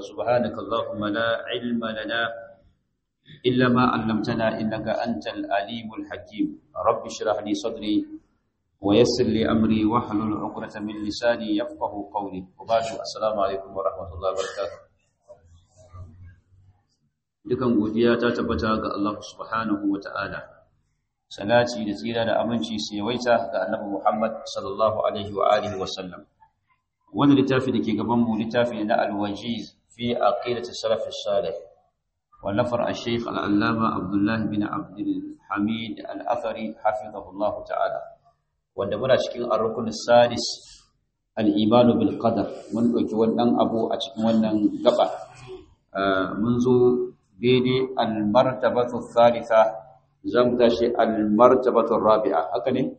فسبحانك اللهم لا علم لنا إلا ما علمتنا إنك أنت العليم الحكيم رب اشرح لي صدري ويسر لي أمري واحلل عقدة من لساني يفقه قولي وبعد السلام عليكم ورحمة الله وبركاته dukan godiya ta tabbata ga Allah subhanahu wa ta'ala salati da tsira da aminci su yawaita ga annabi Muhammad sallallahu alaihi wa alihi wa sallam wannan littafi da ke gaban mu littafi na al-wajiz fi aqidati salaf as-salih wallafar al-shaykh al-allama Abdullah bin Abdul Hamid al-Athari hafizahullahu ta'ala wanda muna cikin ar-rukun sadis al-iman bil qadar mun dauki wannan abu a cikin wannan gaba mun zo daidai al-martabatu thalitha zam tashi al-martabatu rabi'a haka ne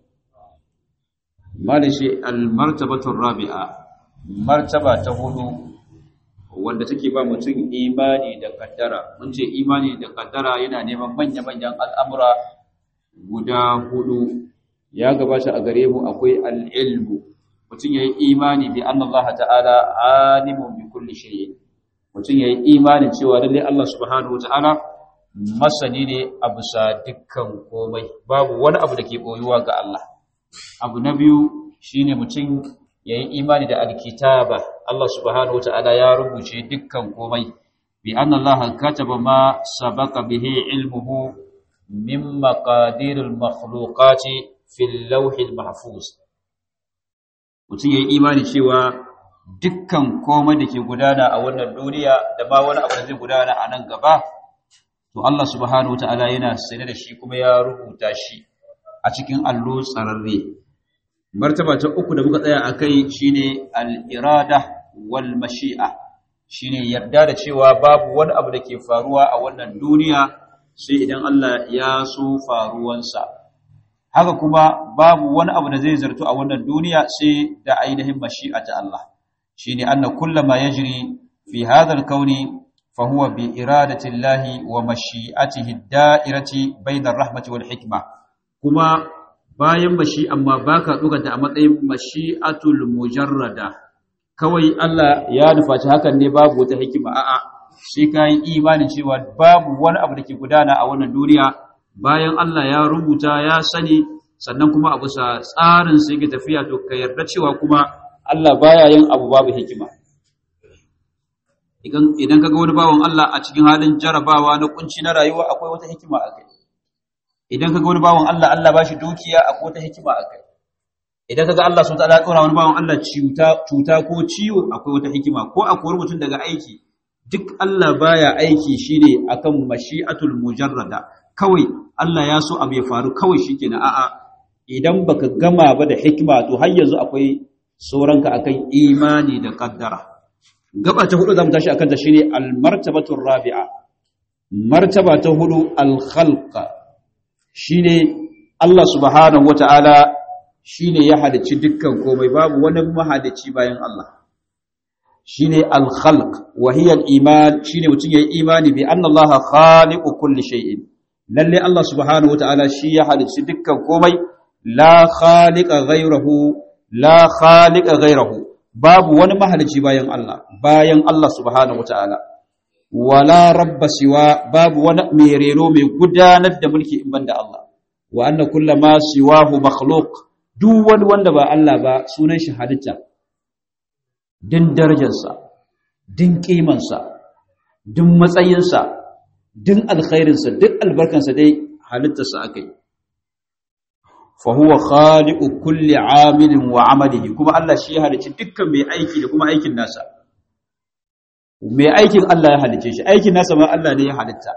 malishi al-martabatu rabi'a martaba ta hudu wanda take ba mutum imani da kaddara mun ce imani da kaddara yana neman manya-manyan al'amura guda hudu ya gabata a gare mu akwai al-ilmu mutum yayi imani bi anna Allah ta'ala alimun bi kulli shay'in mutum ya yi imanin cewa lalle Allah subhanahu wa ta'ala masani ne a bisa dukkan komai babu wani abu da ke ɓoyuwa ga Allah abu na biyu shi ne mutum ya yi imani da alkitaba Allah subhanahu wa ta'ala ya rubuce dukkan komai bi an Allah kataba ma sabaka bihi ilmuhu min maqadiril makhluqati fil lawhil mahfuz mutum ya yi imani cewa dukkan komai da ke gudana a wannan duniya da ba wani abu da zai gudana a nan gaba to Allah subhanahu wataala yana sane da shi kuma ya rubuta shi a cikin allo tsararre martaba ta uku da muka tsaya akai shine al-irada wal mashi'a shine yarda da cewa babu wani abu da ke faruwa a wannan duniya sai idan Allah ya so faruwansa haka kuma babu wani abu da zai zartu a wannan duniya sai da ainihin mashi'a ta Allah shine anna kullama yajri fi hadha al-kawn fa huwa bi iradati Allah wa mashi'atihi ad-da'irati bayna ar-rahmati wal hikma kuma bayan mashi amma baka doganta a matsayin mashi'atul mujarrada kawai Allah ya nufaci hakan ne babu wata hikima a'a sai kai imanin cewa babu wani abu da ke gudana a wannan duniya bayan Allah ya rubuta ya sani sannan kuma abu sa tsarin sai ke tafiya to ka yarda cewa kuma Allah baya yin abu babu hikima idan idan kaga wani bawan Allah a cikin halin jarabawa na kunci na rayuwa akwai wata hikima a kai idan kaga wani bawan Allah Allah bashi dukiya akwai wata hikima a kai idan kaga Allah subhanahu wataala tsora wani bawan Allah cuta cuta ko ciwo akwai wata hikima ko akwai mutum daga aiki duk Allah baya aiki shine akan mashi'atul mujarrada kawai Allah ya so abu ya faru kawai shikenan a'a idan baka gama ba da hikima to har yanzu akwai sauranka akan imani da kaddara gaba ta hudu zamu tashi akan ta shine al-martabatu rabi'a martaba ta hudu al-khalq shine Allah subhanahu wata'ala shine ya halicci dukkan komai babu wani mahalicci bayan Allah shine al-khalq wa hiya al-iman shine mutun yayi imani bi anna Allah khaliqu kulli shay'in lalle Allah subhanahu wata'ala shi ya halicci dukkan komai la khaliqa ghayrahu la khaliqa ghayrahu babu wani mahalici bayan Allah bayan Allah subhanahu wataala wala rabba siwa babu wani mai rero mai gudanar da mulki in banda Allah wa anna kullama siwahu makhluq duk wani wanda ba Allah ba sunan shi halitta din darajarsa din kimansa din matsayinsa din alkhairinsa duk albarkansa dai halittarsa akai fahuwa khaliqu kulli amilin wa amalihi kuma Allah shi ya halice dukkan mai aiki da kuma aikin nasa mai aikin Allah ya halice shi aikin nasa ma Allah ne ya halitta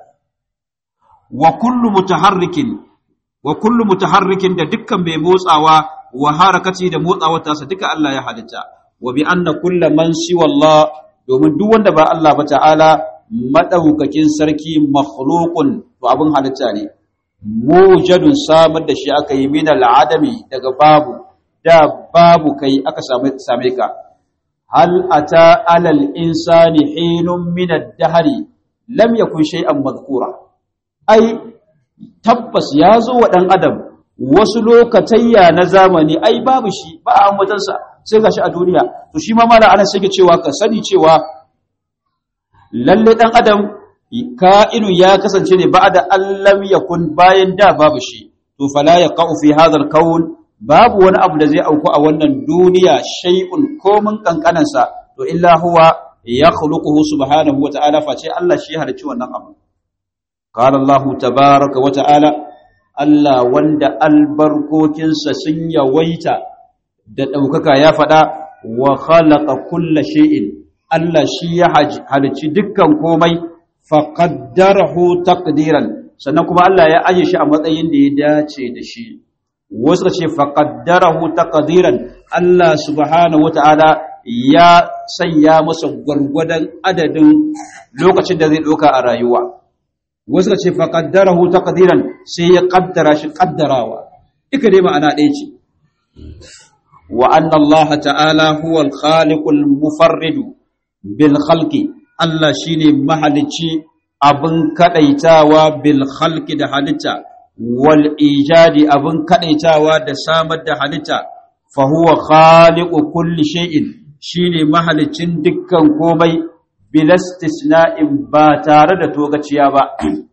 wa kullu mutaharrikin wa kullu mutaharrikin da dukkan mai motsawa wa harakati da motsawar tasa duka Allah ya halitta wa bi anna kullu man siwa Allah domin duk wanda ba Allah ba ta'ala madaukakin sarki makhluqun to abin halitta ne mujadun samar da shi aka yi min al'adami daga babu da babu kai aka same ka hal ata alal insani hinun min ad-dahri lam yakun shay'an madhkura ai tabbas ya zo wa dan adam wasu lokatayya na zamani ai babu shi ba a ambatansa sai gashi a duniya to shi ma mala ana sai cewa ka sani cewa lalle dan adam ka'inu ya kasance ne ba'da allam yakun bayan da babu shi to fala yaqau fi hadha al-kawn babu wani abu da zai auku a wannan duniya shay'un komin kankanansa to illa huwa yakhluquhu subhanahu wa ta'ala face Allah shi halicci wannan abu qala Allah tabaaraka wa ta'ala Allah wanda albarkokinsa sun yawaita da daukaka ya fada wa khalaqa kulla shay'in Allah shi ya halicci dukkan komai faqaddarahu taqdiran sannan kuma Allah ya aje shi a matsayin da ya dace da shi wasu ce faqaddarahu taqdiran Allah subhanahu wataala ya sanya masa gwargwadon adadin lokacin da zai doka a rayuwa wasu ce faqaddarahu taqdiran sai ya kaddara shi kaddarawa duka dai ma'ana ɗaya ce wa anna Allah ta'ala huwa al-khaliqul mufarrid bil khalqi Allah shine mahalicci abin kadaitawa bil khalqi da halitta wal ijadi abin kadaitawa da samar da halitta fa huwa khaliqu kulli shay'in shine mahalicin dukkan komai bil istisna'in ba tare da togaciya ba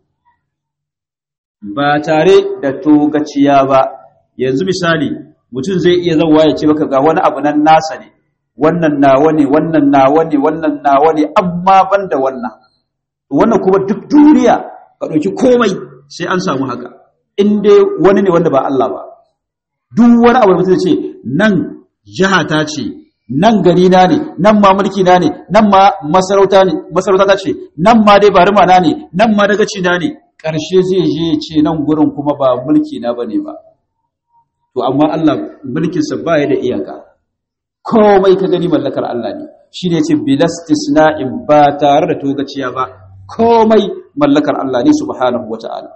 ba tare da togaciya ba yanzu misali mutum zai iya zawa ya ce maka ga wani abu nan nasa ne wannan nawa ne wannan nawa ne wannan nawa ne amma ban da wannan wannan kuma duk duniya ka ɗauki komai sai an samu haka in dai wani ne wanda ba Allah ba duk wani abu da mutum ce nan jiha ta ce nan gari na ne nan ma mulki na ne nan ma masarauta ne masarauta ta ce nan ma dai barima na ne nan ma dagaci na ne ƙarshe zai je ya ce nan gurin kuma ba mulki na bane ba to amma Allah mulkinsa ba ya da iyaka komai ka gani mallakar Allah ne shi ne ce bilastisna'in ba tare da togaciya ba komai mallakar Allah ne subhanahu wata'ala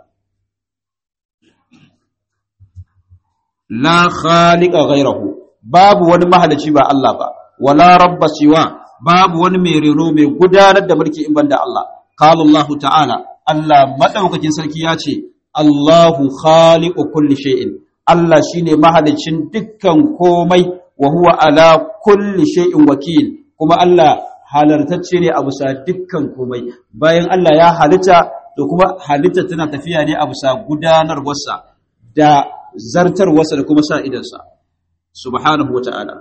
la khaliqa ghayrahu babu wani mahalici ba Allah ba wala rabba siwa babu wani mai reno mai gudanar da mulki in banda Allah qala Allah ta'ala Allah madaukakin sarki ya ce Allahu khaliqu kulli shay'in Allah shine mahalicin dukkan komai wa huwa ala kulli shay'in wakil kuma Allah halartacce ne a bisa dukkan komai bayan Allah ya halitta to kuma halitta tana tafiya ne a bisa gudanarwarsa da zartarwarsa da kuma sa idansa subhanahu wata'ala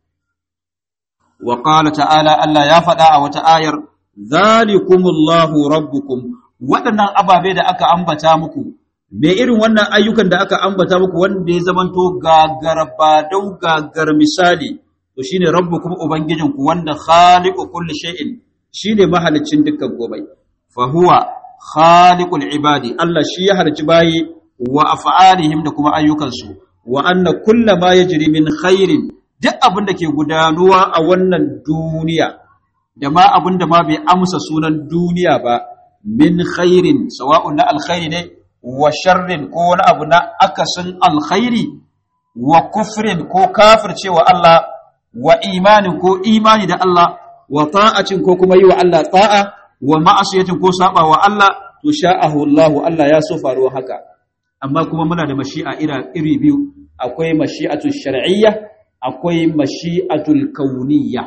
wa qala ta'ala Allah ya faɗa a wata ayar zalikumullahu rabbukum waɗannan ababe da aka ambata muku me irin wannan ayyukan da aka ambata muku wanda ya zamanto gagar ba dau gagar misali to shine rabbukum ubangijinku wanda khaliqu kulli shay'in shine mahalicin dukkan komai fa huwa khaliqul ibadi Allah shi ya harci bayi wa af'alihim da kuma ayyukansu wa anna kullama yajri min khairin duk abin da ke gudanuwa a wannan duniya da ma abin da ma bai amsa sunan duniya ba min khairin sawa'un na alkhairi ne wa sharrin ko wani abu na akasin alkhairi wa kufrin ko kafircewa Allah wa imanin ko imani da Allah wa ta'acin ko kuma yi wa Allah ta'a wa ma'asiyatin ko saba wa Allah to sha'ahu Allah Allah ya so faruwa haka amma kuma muna da mashi'a iri biyu akwai mashi'atul shar'iyya akwai mashi'atul kauniyya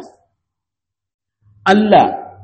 Allah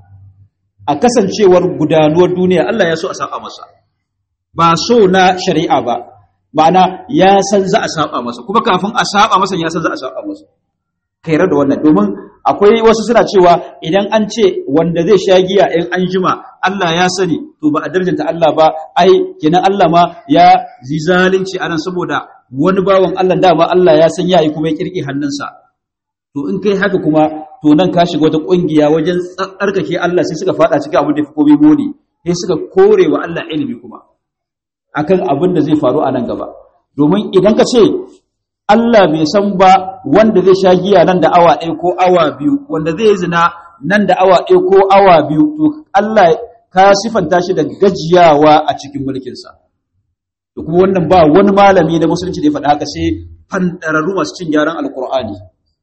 a kasancewar gudanuwar duniya Allah ya so a saba masa ba so na shari'a ba ma'ana ya san za a saba masa kuma kafin a saba masa ya san za a saba masa kairar da wannan domin akwai wasu suna cewa idan an ce wanda zai sha giya in an jima Allah ya sani to ba a darjanta Allah ba ai kenan Allah ma ya zi zalunci anan saboda wani bawan Allah dama Allah ya san yayi kuma ya kirki hannunsa to in kai haka kuma to nan ka shiga wata kungiya wajen tsarkake Allah sai suka fada cikin abin da fi komai muni sai suka kore wa Allah ilimi kuma akan abin da zai faru a nan gaba domin idan ka ce Allah bai san ba wanda zai sha giya nan da awa ɗaya ko awa biyu wanda zai zina nan da awa ɗaya ko awa biyu to Allah ka sifanta shi da gajiyawa a cikin mulkinsa da kuma wannan ba wani malami na musulunci da ya faɗa haka sai fandararru masu cin gyaran alkur'ani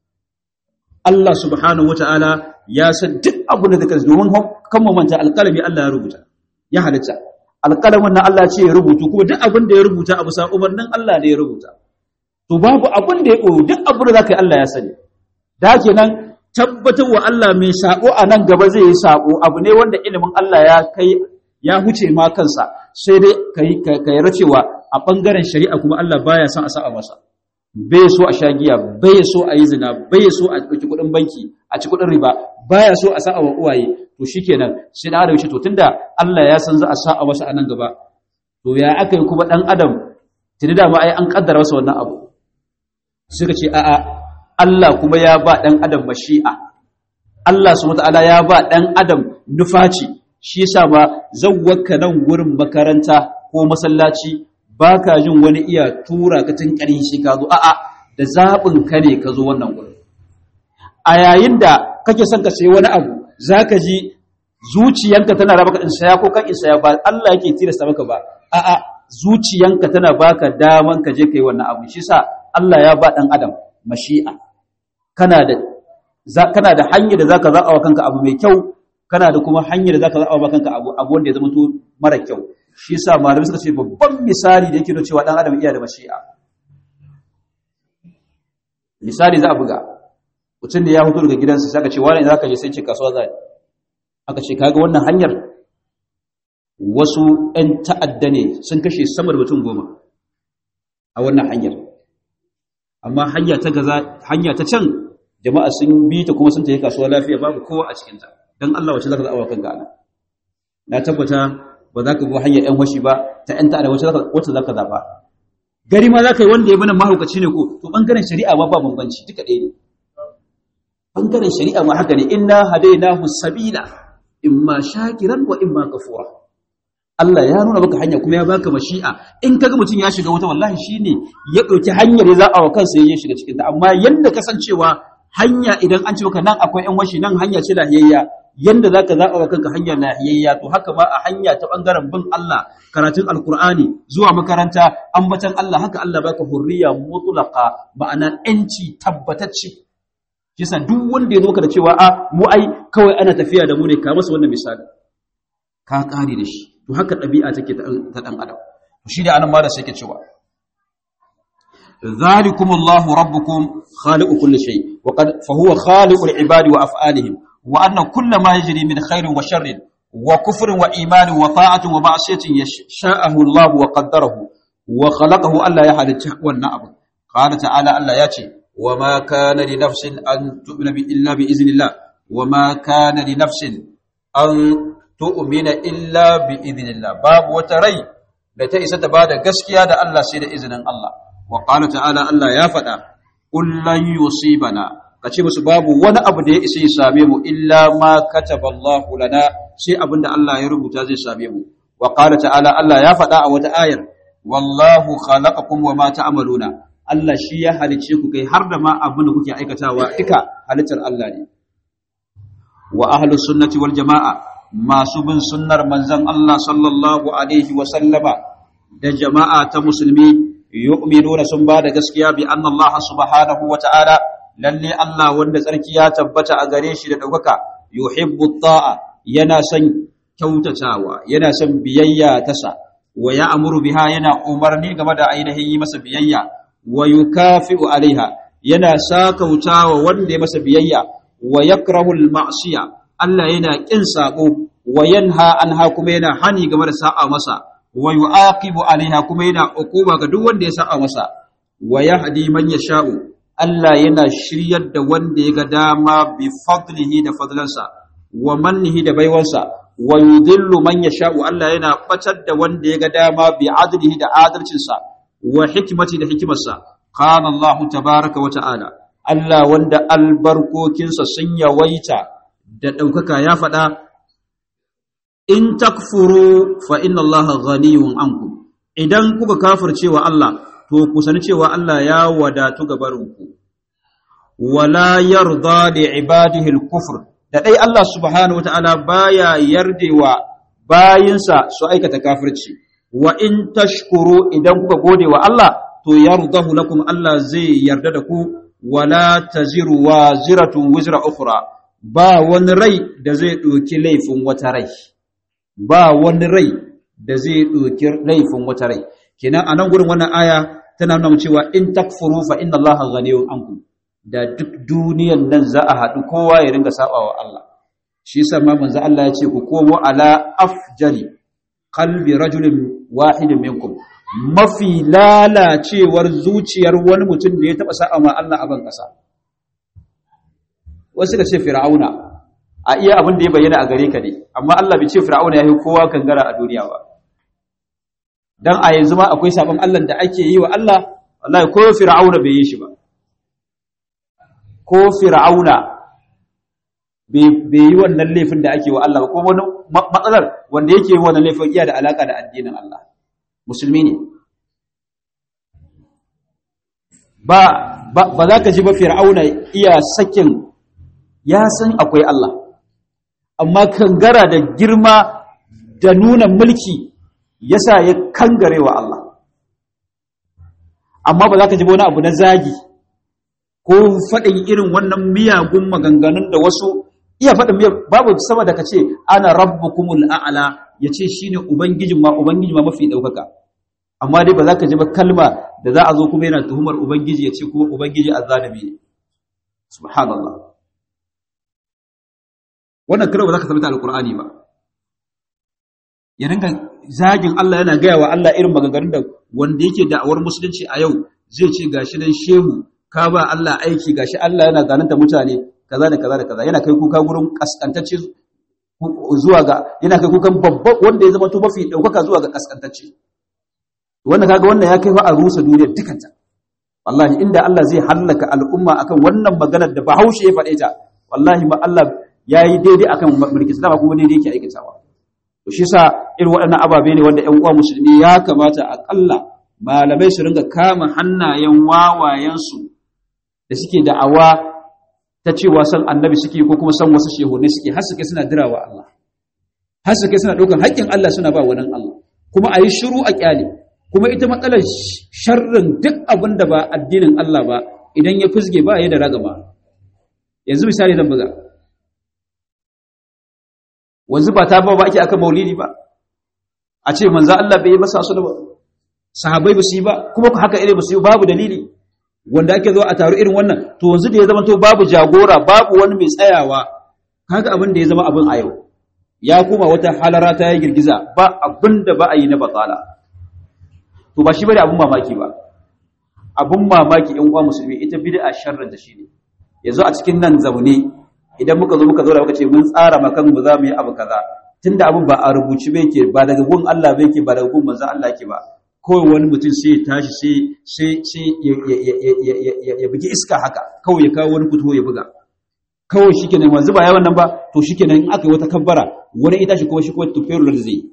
Allah subhanahu wata'ala ya san duk abin da zai domin kan mamanta alƙalami Allah ya rubuta ya halitta alƙalamin nan Allah ce ya rubutu kuma duk abin da ya rubuta a bisa umarnin Allah ne ya rubuta to babu abin da ya ɓoye duk abin da za ka yi Allah ya sani da kenan tabbatar wa Allah mai sabo a nan gaba zai yi sabo abu ne wanda ilimin Allah ya kai ya huce ma kansa sai dai ka yi racewa a ɓangaren shari'a kuma Allah baya son a sa'a masa bai so a shagiya bai so a yi zina bai so a ɗauki kuɗin banki a ci kuɗin riba baya so a sa'a wa uwaye to shikenan sai da adam shi to tunda Allah ya san za a sa'a masa a nan gaba to ya aka yi kuma ɗan adam tuni da ma ai an kaddara masa wannan abu suka ce a'a Allah kuma ya ba ɗan adam mashi'a Allah subhanahu wataala ya ba ɗan adam nufaci shi yasa ba zawwaka nan gurin makaranta ko masallaci baka jin wani iya tura ka tun shi ka zo a'a da zabin ka ne ka zo wannan gurin a yayin da kake son ka sayi wani abu zaka ji zuciyanka tana raba ka in saya ko kan in saya ba Allah yake tilasta maka ba a'a zuciyanka tana baka daman ka je kai wannan abu shi yasa Allah ya ba dan adam mashi'a kana da kana da hanyar da zaka zaɓa wa kanka abu mai kyau kana da kuma hanyar da zaka zaɓa wa kanka abu abu wanda ya zama to mara kyau shi yasa malamai suka ce babban misali da yake nuna cewa dan adam iya da mashi'a misali za a buga mutum da ya fito daga gidansa sai aka ce wani zaka je sai ce kasuwa za aka ce kaga wannan hanyar wasu ɗan ta'adda ne sun kashe sama da mutum goma a wannan hanyar amma hanya ta gaza hanya ta can jama'a sun bi ta kuma sun tafi kasuwa lafiya babu kowa a cikinta don Allah wace zaka zaɓa kanka ana na tabbata ba za ka bi hanyar ƴan washi ba ta ƴan ta'ada wace zaka wace zaka zaɓa gari ma za ka yi wanda ya bana mahaukaci ne ko to bangaren shari'a ma ba bambanci duka ɗaya ne bangaren shari'a ma haka ne inna hadainahu sabila imma shakiran wa imma kafura Allah ya nuna maka hanya kuma ya baka mashi'a in kaga mutum ya shiga wata wallahi shine ya dauki hanyar ya za'a wa kansa ya shiga cikin ta amma yanda kasancewa hanya idan an ce maka nan akwai yan washi nan hanya ce lahiyayya yanda zaka za'a wa kanka hanyar lahiyayya to haka ma a hanya ta bangaren bin Allah karatun alqur'ani zuwa makaranta ambatan Allah haka Allah baka hurriya mutlaqa ma'ana yanci tabbatacce kisa duk wanda ya zo ka da cewa a mu ai kawai ana tafiya da mu ne ka masa wannan misali ka kare da shi to haka ɗabi'a take ta ɗan adam shi da anan ma da sai ke cewa zalikumullahu rabbukum khaliqu kulli shay wa qad fa huwa khaliqul ibadi wa af'alihim wa anna kulla ma yajri min khairin wa sharrin wa kufrin wa imanin wa ta'atin wa ma'siyatin yasha'ahu Allah wa qaddarahu wa khalaqahu Allah ya halitta wannan abu qala ta'ala Allah ya ce wa ma kana li nafsin an tu'mina bi illa bi iznillah wa ma kana li nafsin an tu'mina illa bi idhnillah babu wata rai da ta isa ta bada gaskiya da Allah sai da izinin Allah wa qala ta'ala Allah ya faɗa qul lan yusibana kace musu babu wani abu da ya isa ya same mu illa ma kataballahu lana sai abinda Allah ya rubuta zai same mu wa qala ta'ala Allah ya faɗa a wata ayar wallahu khalaqakum wa ma ta'maluna Allah shi ya halice ku kai har da ma abin da kuke aikatawa duka halittar Allah ne wa ahlus sunnati wal jama'a masu bin sunnar manzan Allah sallallahu Alaihi wasallama da jama'a ta musulmi yu'minuna sun ba da gaskiya bi anna Allah subhanahu wa ta'ala lalle Allah wanda tsarki ya tabbata a gare shi da ɗaukaka yuhibbu ta'a yana son kyautatawa yana son biyayya ta sa wa ya amuru biha yana umarni game da ainihin yi masa biyayya wa yukafi'u alaiha yana sakautawa wanda ya masa biyayya wa yakrahu al-ma'siyah Allah yana ƙin saƙo wa yanha anha kuma yana hani game da sa'a masa wa yu'aqibu alaiha kuma yana uquba ga duk wanda ya sa'a masa wa yahdi man yasha'u Allah yana shiryar da wanda ya ga dama bi fadlihi da fadlansa wa mannihi da baiwansa wa yudillu man yasha'u Allah yana batar da wanda ya ga dama bi adlihi da adalcinsa wa hikmati da hikimarsa qala Allah tabaaraka wa ta'ala Allah wanda albarkokinsa sun yawaita da ɗaukaka ya faɗa, In takfuru fa inna Allah ghaniyun anku, idan kuka kafirce wa Allah, to ku sani cewa Allah ya wadatu gabarinku, wala yarda da ibadihil kufur, da ɗai Allah subhanahu wa ta'ala baya yardewa bayinsa su aikata kafirci, wa in tashkuru idan kuka gode wa Allah, to yardahu lakum Allah zai yarda da ku, wala taziru wa ziratun wizra ukhra. ba wani rai da zai ɗoki laifin wata rai ba wani rai da zai ɗoki laifin wata rai kenan a nan gurin wannan aya tana nuna cewa in takfuru fa inna allaha ghaniyun ankum da duk duniyan nan za a haɗu kowa ya ringa sabawa Allah shi yasa ma manzo Allah ya ce ku komo ala afjali qalbi rajulin wahidin minkum mafi lalacewar zuciyar wani mutum da ya taba sa'a ma Allah a ban kasa wasu ka ce fir'auna a iya abin da ya bayyana a gare ka ne amma Allah bai ce fir'auna ya yi kowa kangara a duniya ba dan a yanzu ma akwai sabon Allah da ake yi wa Allah wallahi ko fir'auna bai yi shi ba ko fir'auna bai yi wannan laifin da ake wa Allah ba ko wani matsalar wanda yake yi wannan laifin iya da alaka da addinin Allah musulmi ne ba ba za ka ji ba fir'auna iya sakin ya san akwai Allah amma kangara da girma da nuna mulki yasa ya kangare wa Allah amma ba za ka ji wani abu na zagi ko faɗin irin wannan miyagun maganganun da wasu iya faɗin babu sama da ka ce ana rabbukumul a'la ya ce shi ne ubangijin ma ubangijin ma mafi ɗaukaka amma dai ba za ka ji ba kalma da za a zo kuma yana tuhumar ubangiji ya ce kuma ubangiji azzalimi ne subhanallah wannan karo ba za ka sabita alqur'ani ba ya dinga zagin Allah yana gaya wa Allah irin maganganun da wanda yake da'awar musulunci a yau zai ce gashi nan shehu ka ba Allah aiki gashi Allah yana zananta mutane kaza da kaza da kaza yana kai kuka gurin kaskantacce zuwa ga yana kai kukan babban wanda ya zama to mafi daukaka zuwa ga kaskantacce wannan kaga wannan ya kai fa a rusa duniya dukanta wallahi inda Allah zai hallaka al'umma akan wannan maganar da Bahaushe ya faɗe ta wallahi ma Allah yayi daidai akan mulki dama kuma daidai yake aikatawa to shi yasa irin waɗannan ababe ne wanda ƴan uwa musulmi ya kamata akalla malamai su ringa kama hannayen wawayensu da suke da'awa ta cewa san annabi suke ko kuma san wasu shehunai suke har suke suna dirawa Allah har suke suna ɗaukar haƙƙin Allah suna ba wannan Allah kuma a yi shiru a ƙyale kuma ita matsalar sharrin duk abin da ba addinin Allah ba idan ya fusge ba ya da ragama yanzu misali zan buga wanzu ba ta ba ba ake aka maulidi ba a ce manzo Allah bai yi masa su ba sahabbai ba su yi ba kuma haka irin ba su yi babu dalili wanda ake zo a taru irin wannan to yanzu da ya zama to babu jagora babu wani mai tsayawa kaga abin da ya zama abin a yau ya kuma wata halara ta yi girgiza ba abin da ba a yi na batsala to ba shi bane abin mamaki ba abin mamaki in uwa musulmi ita bid'a sharrin da shi ne yanzu a cikin nan zaune idan muka zo muka zo da muka ce mun tsara makan mu za mu yi abu kaza tunda abin ba a rubuci ba yake ba daga gun Allah ba yake ba daga gun manzon Allah yake ba kawai wani mutum sai ya tashi sai sai ya bugi iska haka kawai ya kawo wani fito ya buga kawai shikenan wanzu ba yawan nan ba to shikenan in aka yi wata kabbara wani ita shi kuma shi kuma tufairu da zai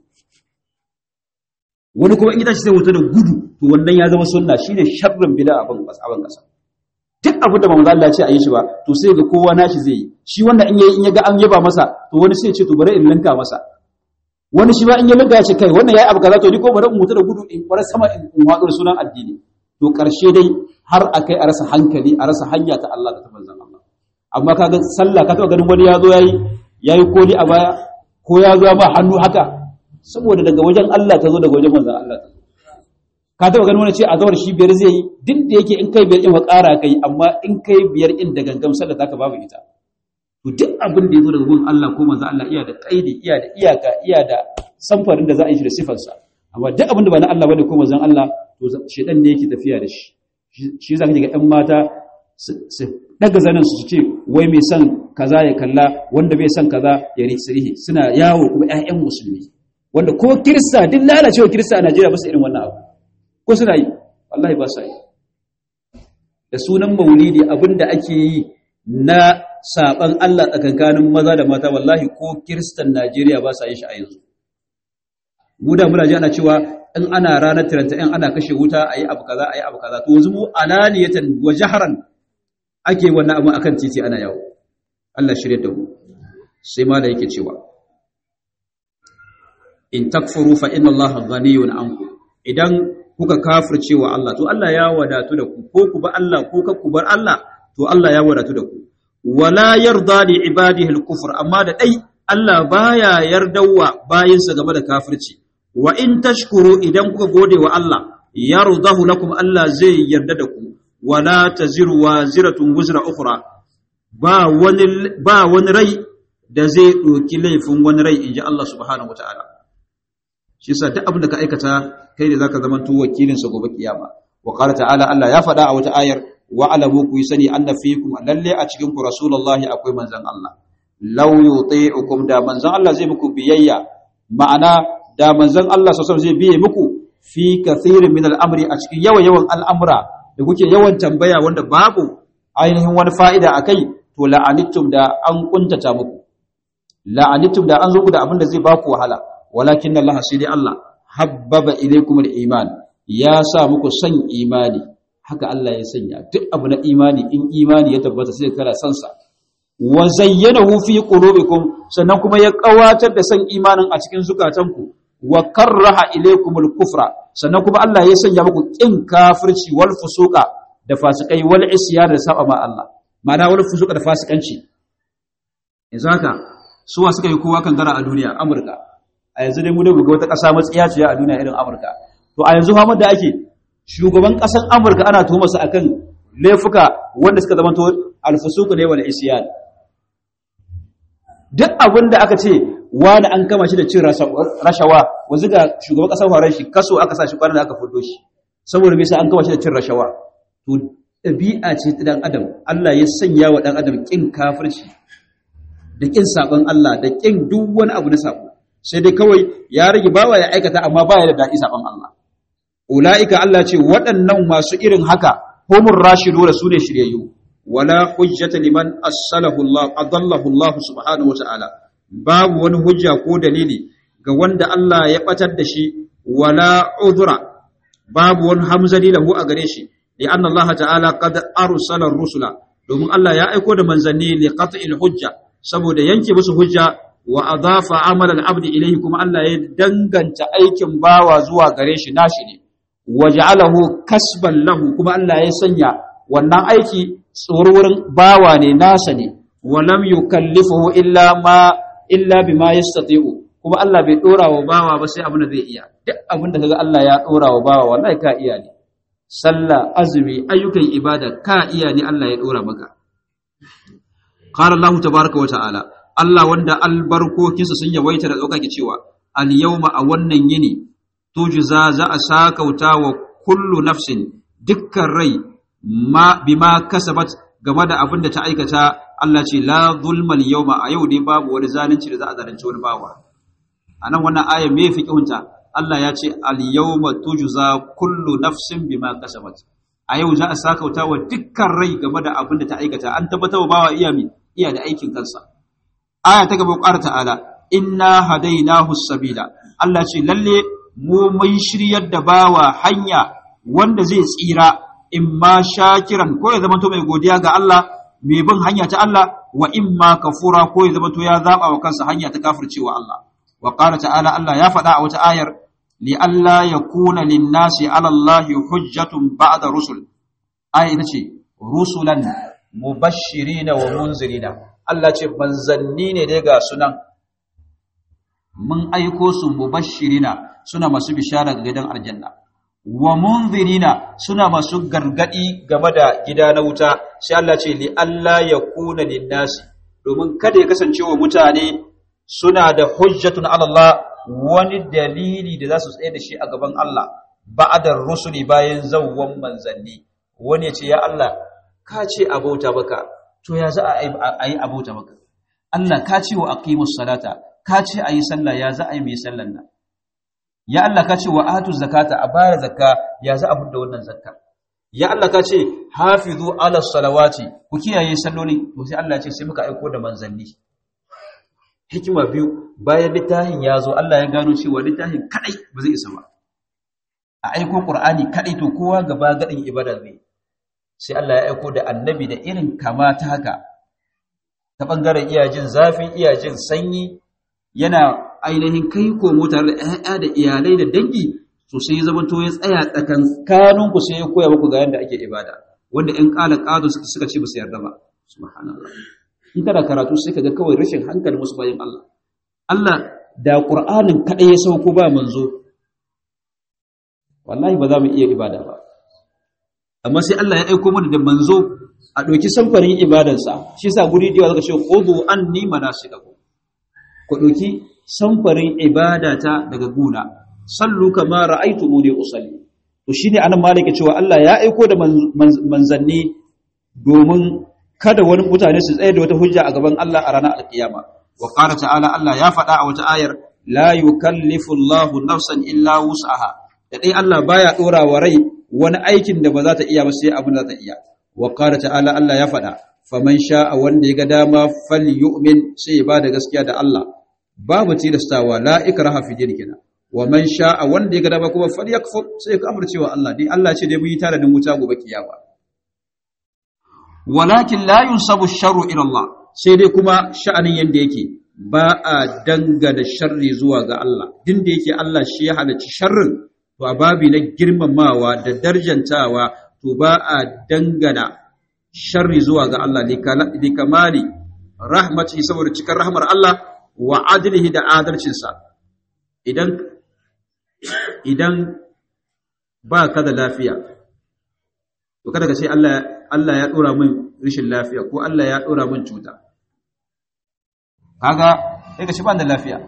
wani kuma in ita shi sai wuta da gudu to wannan ya zama sunna shine sharrin bid'a abin abin kasa duk abin da manzo Allah ya ce a yi shi ba to sai ga kowa nashi zai yi shi wannan in yayi in ya ga an yaba masa to wani sai ya ce to bari in linka masa wani shi ba in ya linka ya ce kai wannan yayi abu kaza to ni ko bari in mutu da gudu in kwara sama in watsu da sunan addini to karshe dai har akai a rasa hankali a rasa hanya ta Allah da ta manzon Allah amma kaga sallah ka taba ganin wani ya zo yayi yayi koli a baya ko ya zo ba hannu haka saboda daga wajen Allah ta zo daga wajen manzon Allah ta zo ka taba ganin wani ce a zawar shi biyar zai yi duk da yake in kai biyar in wa ƙara kai amma in kai biyar in da gangan sallah zaka babu ita to duk abin da yazo daga gun Allah ko manzon Allah iya da kaidi iya da iyaka iya da samfarin da za a yi shi da sifarsa amma duk abin da ba na Allah bane ko manzon Allah to shedan ne yake tafiya da shi shi zaka ji ga ɗan mata su daga zanen su ce wai mai son kaza ya kalla wanda bai son kaza ya risirihi suna yawo kuma ƴaƴan musulmi wanda ko kirista duk lalacewa kirista a Najeriya ba su irin wannan abu ko suna yi wallahi ba su yi da sunan maulidi abinda ake yi na saban Allah tsakankanin maza da mata wallahi ko kiristan Najeriya ba sa yin shi a yanzu mu da muna ji ana cewa in ana ranar tiranta in ana kashe wuta ayi abu kaza ayi abu kaza to yanzu mu alaniyatan wa jahran ake wannan abu akan titi ana yawo Allah shirye da mu sai ma da yake cewa in takfuru fa inna Allah ghaniyun ankum idan kuka kafirce wa Allah to Allah ya wadatu da ku ko ku ba Allah ko ka ku bar Allah to Allah ya wadatu da ku wala yarda li ibadihi al-kufr amma da dai Allah baya yardawa bayinsa game da kafirci wa in tashkuru idan kuka gode wa Allah yardahu lakum Allah zai yarda da ku wala taziru waziratun wuzra ukhra ba wani ba wani rai da zai doki laifin wani rai inji Allah subhanahu wataala shi yasa duk abin da ka aikata kai ne zaka zama to wakilin sa gobe kiyama wa qala ta'ala Allah ya faɗa a wata ayar wa alamu ku sani anna fiikum lalle a cikin ku rasulullahi akwai manzon Allah law yuti'ukum da manzon Allah zai muku biyayya ma'ana da manzon Allah sallallahu zai biye muku fi kathirin min al'amri a cikin yawan yawan al'amura da kuke yawan tambaya wanda babu ainihin wani fa'ida akai to la'anittum da an kuntata muku la'anittum da an zo ku da abin da zai baku wahala walakin Allah sai dai Allah habbaba ilaykum al-iman ya sa muku san imani haka Allah ya sanya duk abu na imani in imani ya tabbata sai kana san sa wa zayyanahu fi qulubikum sannan kuma ya kawatar da san imanin a cikin zukatanku wa karraha ilaykumul kufra sannan kuma Allah ya sanya muku kin kafirci wal fusuqa da fasikai wal isyan da saba ma Allah ma'ana wal fusuqa da fasikanci yanzu haka suwa suka yi kowa kan gara a duniya Amurka a yanzu dai mu da buga wata ƙasa matsiya ce a duniya irin Amurka to a yanzu Muhammad da ake shugaban ƙasar Amurka ana tuhuma su akan laifuka wanda suka zama to alfusuku ne wal isyan duk abin da aka ce wani an kama shi da cin rashawa wanzu ga shugaban ƙasar faran shi kaso aka sa shi kwanan da aka fito shi saboda me sai an kama shi da cin rashawa to ɗabi'a ce ta dan adam Allah ya sanya wa dan adam kin kafirci da kin sabon Allah da kin duk wani abu na sabo sai dai kawai ya rage bawa ya aikata amma baya da daɗi sabon Allah ulaika Allah ce waɗannan masu irin haka humur rashiduna sune shiryayyu wala hujjata liman assalahu Allah adallahu Allah subhanahu wataala babu wani hujja ko dalili ga wanda Allah ya batar da shi wala udhra babu wani hamzali lahu a gare shi li anna Allah ta'ala qad arsala rusula domin Allah ya aiko da manzanni li qat'il hujja saboda yanke musu hujja wa adafa amal al-abd ilayhi kuma Allah ya danganta aikin bawa zuwa gare shi nashi ne waja'alahu kasban lahu kuma Allah ya sanya wannan aiki tsororin bawa ne nasa ne walam yukallifuhu illa ma illa bima yastati'u kuma Allah bai dora wa bawa ba sai abin da zai iya duk abin da kaga Allah ya dora wa bawa wallahi ka iya ne sallah azumi ayyukan ibada ka iya ne Allah ya dora maka qala Allah tabaaraka wa ta'ala Allah wanda albarkokinsa sun yawaita da daukaki cewa al yawma a wannan yini tujza za a sakauta wa kullu nafsin dukkan rai ma bima kasabat game da abin da ta aikata Allah ce la zulmal yawma a yau dai babu wani zalunci da za a zalunci wani bawa anan wannan aya me fiqhunta Allah ya ce al yawma tujza kullu nafsin bima kasabat a yau za a sakauta wa dukkan rai game da abin da ta aikata an tabbatar wa bawa iya mi iya da aikin kansa aya ta gaba ƙara ta'ala inna hadainahu sabila Allah ce lalle mu mun shiryar da bawa hanya wanda zai tsira in ma shakiran ko ya zama to mai godiya ga Allah mai bin hanya ta Allah wa in ma kafura ko ya zama to ya zaba wa kansa hanya ta kafircewa Allah wa qala ta'ala Allah ya faɗa a wata ayar li alla yakuna lin-nasi 'ala Allah hujjatun ba'da rusul aya ita ce rusulan mubashshirina wa munzirina Allah ce manzanni ne dai ga sunan mun aiko su mubashshirina suna masu bishara ga gidan aljanna wa munzirina suna masu gargadi game da gida na wuta sai Allah ce li Allah ya kuna linnasi domin kada ya kasance wa mutane suna da hujjatun ala Allah wani dalili da za su tsaye da shi a gaban Allah ba'adar rusuli bayan zawwan manzanni wani ya ce ya Allah ka ce abauta baka to ya za a yi abauta baka Allah ka ce wa aqimus salata ka ce ayi sallah ya za a yi mai sallan nan ya Allah ka ce wa atu zakata a bayar zakka ya za a fudda wannan zakka ya Allah ka ce hafizu ala salawati ku kiyaye salloli to sai Allah ya ce sai muka aiko da manzanni hikima biyu bayan littafin ya zo Allah ya gano cewa littafin kadai ba zai isa ba a aiko qur'ani kadai to kowa gaba gadin ibada zai sai Allah ya aiko da annabi da irin kama ta haka ta bangaren iyajin zafi iyajin sanyi yana ainihin kai komo tare da ‘ya'ya da iyalai da dangi to sai ya zama to ya tsaya tsakankanin ku sai ya koya muku ga yadda ake ibada wanda ‘yan ƙala ƙado suka ce ba su yarda ba subhanallah in kana karatu sai ka ga kawai rashin hankali musu bayan Allah Allah da Qur'anin kaɗai ya sauko ba manzo wallahi ba za mu iya ibada ba amma sai Allah ya aiko mana da manzo a ɗauki samfarin ibadansa shi sa guri da zaka ce khudu anni manasikakum ku ɗauki samfarin ibadata daga guna sallu kama ra'aytumuni usalli to shine anan malike cewa Allah ya aiko da manzanni domin kada wani mutane su tsaye da wata hujja a gaban Allah a ranar alkiyama wa qala ta'ala Allah ya faɗa a wata ayar la yukallifu Allahu nafsan illa wus'aha da dai Allah baya dora wa rai wani aikin da ba za ta iya ba sai abin da za ta iya wa qala ta'ala Allah ya faɗa faman sha'a wanda ya ga dama falyu'min sai ya bada gaskiya da Allah babu tilastawa la ikraha fi din kenan wa man sha'a wanda ya ga dama kuma falyakfur sai ya kafirce wa Allah dai Allah ce dai mun yi tare da wuta gobe kiyama walakin la yunsabu sharru ila Allah sai dai kuma sha'anin yanda yake ba a dangana sharri zuwa ga Allah din da yake Allah shi ya halarci sharrin to a babi na girmamawa da darjantawa to ba a dangana sharri zuwa ga Allah li kamali rahmatihi saboda cikar rahmar Allah wa adlihi da adalcinsa idan idan ba ka da lafiya to kada ka ce Allah Allah ya dora min rashin lafiya ko Allah ya dora min cuta kaga sai ka ce ban da lafiya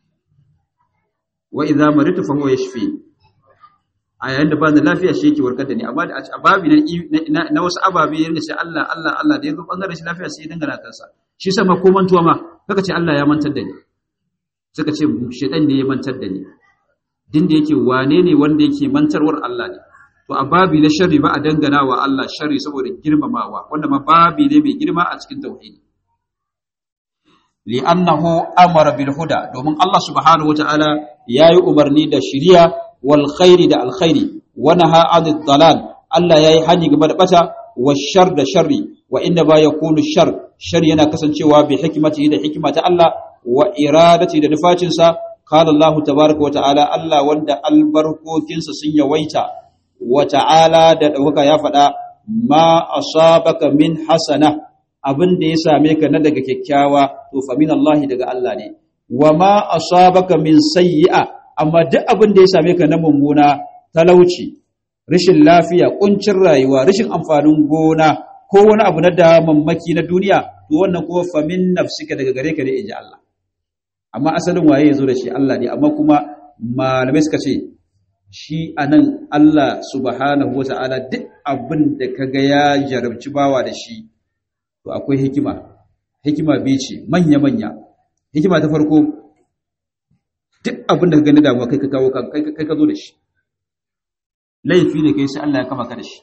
wa idza maritu fa huwa yashfi a yayin da ban da lafiya shi yake warkar da ni amma a babi na na wasu ababe yana ce Allah Allah Allah da yazo bangaren shi lafiya sai ya dangana kansa shi sama ko mantuwa ma kaka ce Allah ya mantar da ni suka ce shedan ne ya mantar da ni din da yake wane ne wanda yake mantarwar Allah ne to a babi na sharri ba a dangana wa Allah sharri saboda girmamawa wanda ma babi ne mai girma a cikin tauhidi li'annahu amara bil huda domin Allah subhanahu wataala yayi umarni da shiriya wal khairi da alkhairi wa naha anid dalal Allah yayi hani game da bata wa shar da sharri wa inna ba yakunu shar shar yana kasancewa bi hikmati da hikima ta Allah wa iradati da nufacinsa qala Allah tabaaraka wa ta'ala Allah wanda albarkokinsa sun yawaita wa ta'ala da dauka ya faɗa ma asabaka min hasana abin da ya same ka na daga kyakkyawa to fa min Allah daga Allah ne wa ma asabaka min sayyi'a amma duk abin da ya same ka na mummuna talauci rashin lafiya kuncin rayuwa rashin amfanin gona ko wani abu na damammaki na duniya to wannan kuma fa min nafsika daga gare ka ne inji Allah amma asalin waye yazo da shi Allah ne amma kuma malamai suka ce shi anan Allah subhanahu wata'ala duk abin da kaga ya jarabci bawa da shi to akwai hikima hikima biyu ce manya-manya hikima ta farko duk abin da ka gani damuwa kai ka kawo kai ka zo da shi laifi ne kai sai Allah ya kama ka da shi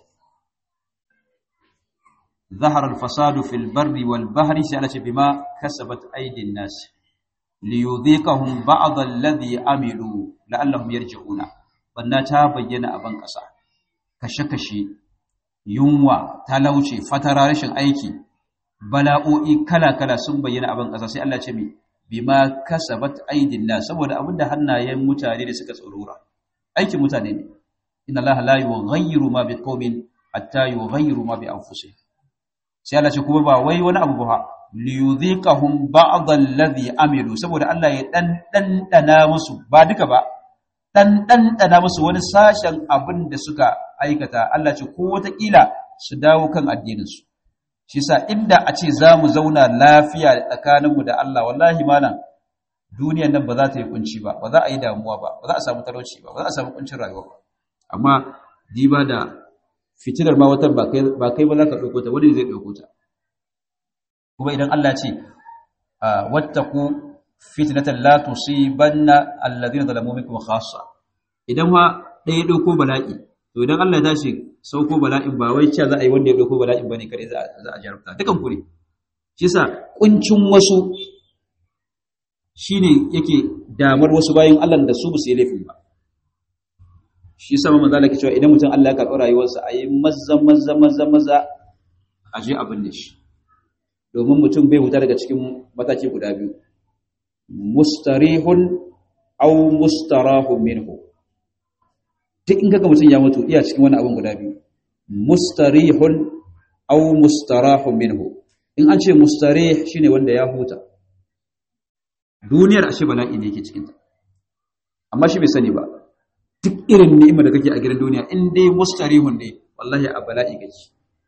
ظهر الفساد في البر والبحر سألت بما كسبت أيدي الناس ليذيقهم بعض الذي عملوا لعلهم يرجعون بنا تا bayyana a ban ƙasa kashe-kashe yunwa talauci fatara rashin aiki bala'o'i kala-kala sun bayyana abin ƙasa sai Allah ce mi bima kasabat aidin na saboda abinda hannayen mutane da suka tsorora aikin mutane ne inna Allah la yughayyiru ma biqaumin hatta yughayyiru ma bi anfusihim sai Allah ce kuma ba wai wani abu ba li yudhiqahum ba'd alladhi amilu saboda Allah ya dan dan dana musu ba duka ba dan dan dana musu wani sashen abin da suka aikata Allah ce ko wata kila su dawo kan addinin su shi sa inda a ce za mu zauna lafiya tsakaninmu da Allah wallahi malam duniyan nan ba za ta yi kunci ba ba za a yi damuwa ba ba za a samu talauci ba ba za a samu kuncin rayuwa ba amma diba da fitilar ma wata ba kai ba kai ba za ka ɗauko ta wani zai ɗauko ta kuma idan Allah ce wattaku fitnatan la tusibanna alladhina zalamu minkum khassa idan ma ɗaya ɗauko bala'i to idan Allah ya tashi sauko bala'in ba wai cewa za a yi wanda ya ɗauko bala'in bane kare za a jarabta dukan ku ne shi yasa kuncin wasu shine yake damar wasu bayan Allah da su ba su yi laifin ba shi yasa manzo Allah ke cewa idan mutum Allah ya karɓi rayuwarsa a yi maza maza maza maza a je abin da shi domin mutum bai huta daga cikin mataki guda biyu mustarihun aw mustarahun minhu duk in kaga mutum ya mutu iya cikin wani abin guda biyu mustarihun aw mustarahun minhu in an ce mustarih shine wanda ya huta duniyar ashe bala'i ne yake cikin ta amma shi bai sani ba duk irin ni'imar da kake a gidan duniya in dai mustarihun ne wallahi a bala'i gaji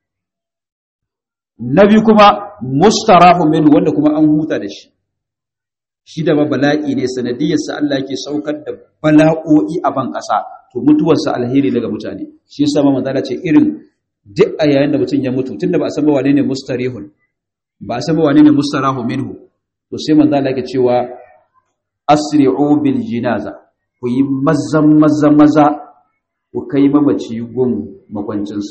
nabi kuma mustarahu minhu wanda kuma an huta da shi shi da bala'i ne sanadiyarsa Allah yake saukar da bala'o'i a ban ƙasa to mutuwarsa alheri daga mutane shi yasa ma manzala ce irin duk a yayin da mutum ya mutu tunda ba a san ba wane ne mustarihun ba a san ba wane ne mustarahu minhu to sai manzala yake cewa asri'u bil jinaza ku yi maza maza maza ku kai mamaci gun makwancinsa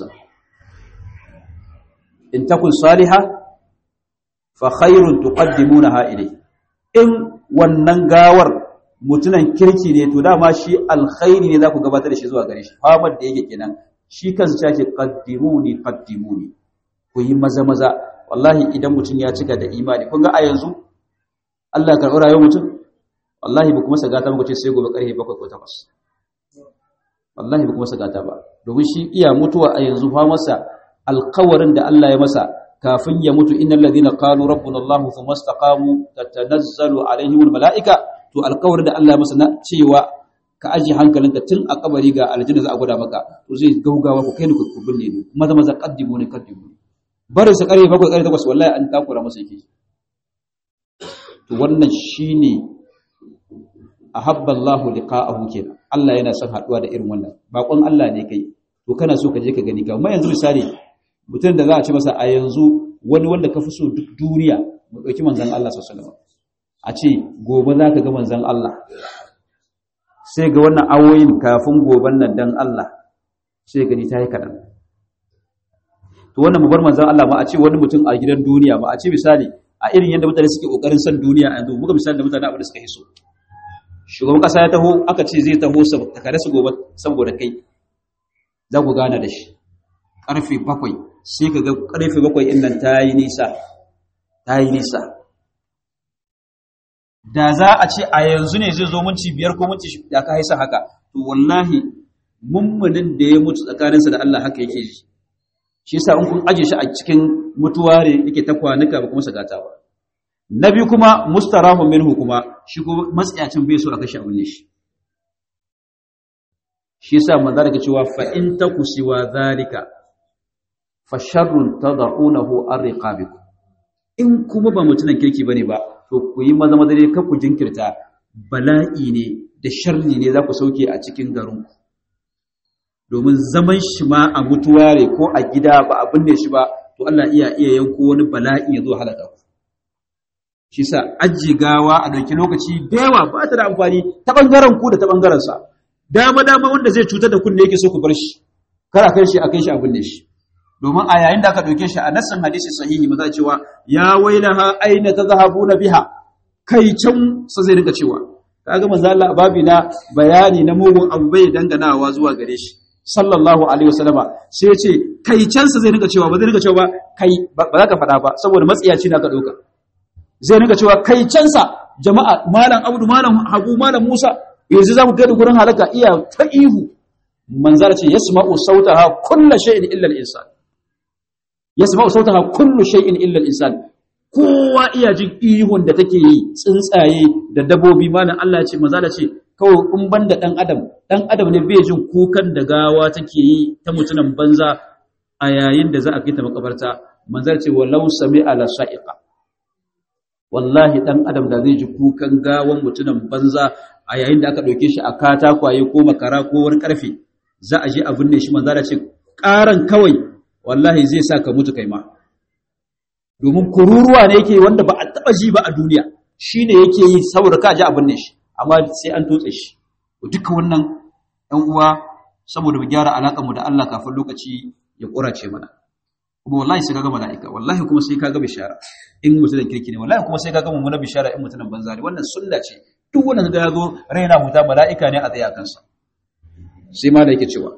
in takun salihah fa khairun tuqaddimunaha ilayhi in wannan gawar mutunan kirki ne to dama shi alkhairi ne za ku gabatar da shi zuwa gare shi famar da yake kenan shi kansa ya ce qaddimuni qaddimuni ku yi maza maza wallahi idan mutum ya cika da imani kun ga a yanzu Allah ya karɓi rayuwar mutum wallahi ba kuma sagata muka ce sai gobe karfe 7 ko 8 wallahi ba kuma sagata ba domin shi iya mutuwa a yanzu fa masa alkawarin da Allah ya masa kafin ya mutu innal ladina qalu rabbuna Allah thumma istaqamu tatanazzalu alaihim almalaika to alƙawarin da Allah ya masa na cewa ka aji hankalinka tun a kabari ga aljanna za a gwada maka to zai gaugawa ku kai ni ku binne ni maza maza qaddimu ni qaddimu barin sa kare bakwai kare takwas wallahi an takura masa yake to wannan shine ahabba Allah liqa'ahu kenan Allah yana son haduwa da irin wannan bakon Allah ne kai to kana so ka je ka gani ga amma yanzu misali mutum da za a ci masa a yanzu wani wanda ka fi so duk duniya mu ɗauki manzan Allah sallallahu a ce gobe za ka ga manzan Allah sai ga wannan awoyin kafin goben nan dan Allah sai gani ta yi kaɗan to wannan mu bar manzan Allah ma a ce wani mutum a gidan duniya ma a ce misali a irin yadda mutane suke ƙoƙarin son duniya a yanzu muka misali da mutane abin da suka hiso shugaban ƙasa ya taho aka ce zai taho tare su gobe saboda kai za ku gana da shi ƙarfe bakwai sai ka ga ƙarfe bakwai in nan ta yi nisa ta yi nisa da za a ce a yanzu ne zai zo minci biyar ko minci da ka haisa haka to wallahi mummunin da ya mutu tsakaninsa da Allah haka yake ji shi yasa in kun aje shi a cikin mutuwa ne yake ta kwanuka ba kuma sagata ba na biyu kuma mustarahu minhu kuma shi kuma matsayacin bai so a kashe abin ne shi shi yasa manzo daga cewa fa in taku siwa zalika fa sharrun tad'unahu arriqabikum in kuma ba mutunan kirki bane ba to ku yi maza maza dai ku jinkirta bala'i ne da sharri ne za ku sauke a cikin garin ku domin zaman shi ma a mutuware ko a gida ba a binne shi ba to Allah iya iya yanko wani bala'i ya zo halaka ku shi sa aji gawa a dauki lokaci da yawa ba ta da amfani ta bangaren ku da ta bangaren sa dama dama wanda zai cutar da kunne yake so ku bar shi kar a kai shi a kai shi a binne shi domin a yayin da aka dauke shi a nassin hadisi sahihi maza cewa ya wailaha aina tadhhabuna biha kai can sa zai rinka cewa kaga manzo Allah babi na bayani na mugun abu bai danganawa zuwa gare shi sallallahu alaihi wasallama sai ya ce kai can sa zai rinka cewa ba zai rinka cewa ba kai ba za ka faɗa ba saboda matsiyaci da aka dauka zai rinka cewa kai can sa jama'a malam abdu malam habu malam musa yanzu za mu kai da gurin halaka iya ta ihu manzara ce yasma'u sautaha kullu shay'in illa al-insan yasma'u sautaha kullu shay'in illa al-insan kowa iya jin ihun da take yi tsuntsaye da dabobi malam Allah ya ce manzara ce kawai in banda dan adam dan adam ne bai jin kukan da gawa take yi ta mutunan banza a yayin da za a kai ta makabarta manzara ce walau sami'a la sa'iqa wallahi dan adam da zai ji kukan gawan mutunan banza a yayin da aka ɗauke shi a katakwaye ko makara ko wani ƙarfe za a je a binne shi manzara ce ƙaran kawai wallahi zai sa ka mutu kai ma domin kururuwa ne yake wanda ba a taɓa ji ba a duniya shi ne yake yi saboda ka ji a binne shi amma sai an tutse shi duka wannan ɗan uwa saboda mu gyara alaƙar mu da Allah kafin lokaci ya ƙurace mana kuma wallahi sai kaga mala'ika wallahi kuma sai kaga bishara in mutumin kirki ne wallahi kuma sai kaga mummunar bishara in mutumin banza ne wannan sunna ce duk wanda ga ya zo raina huta mala'ika ne a tsaye a kansa sai ma da yake cewa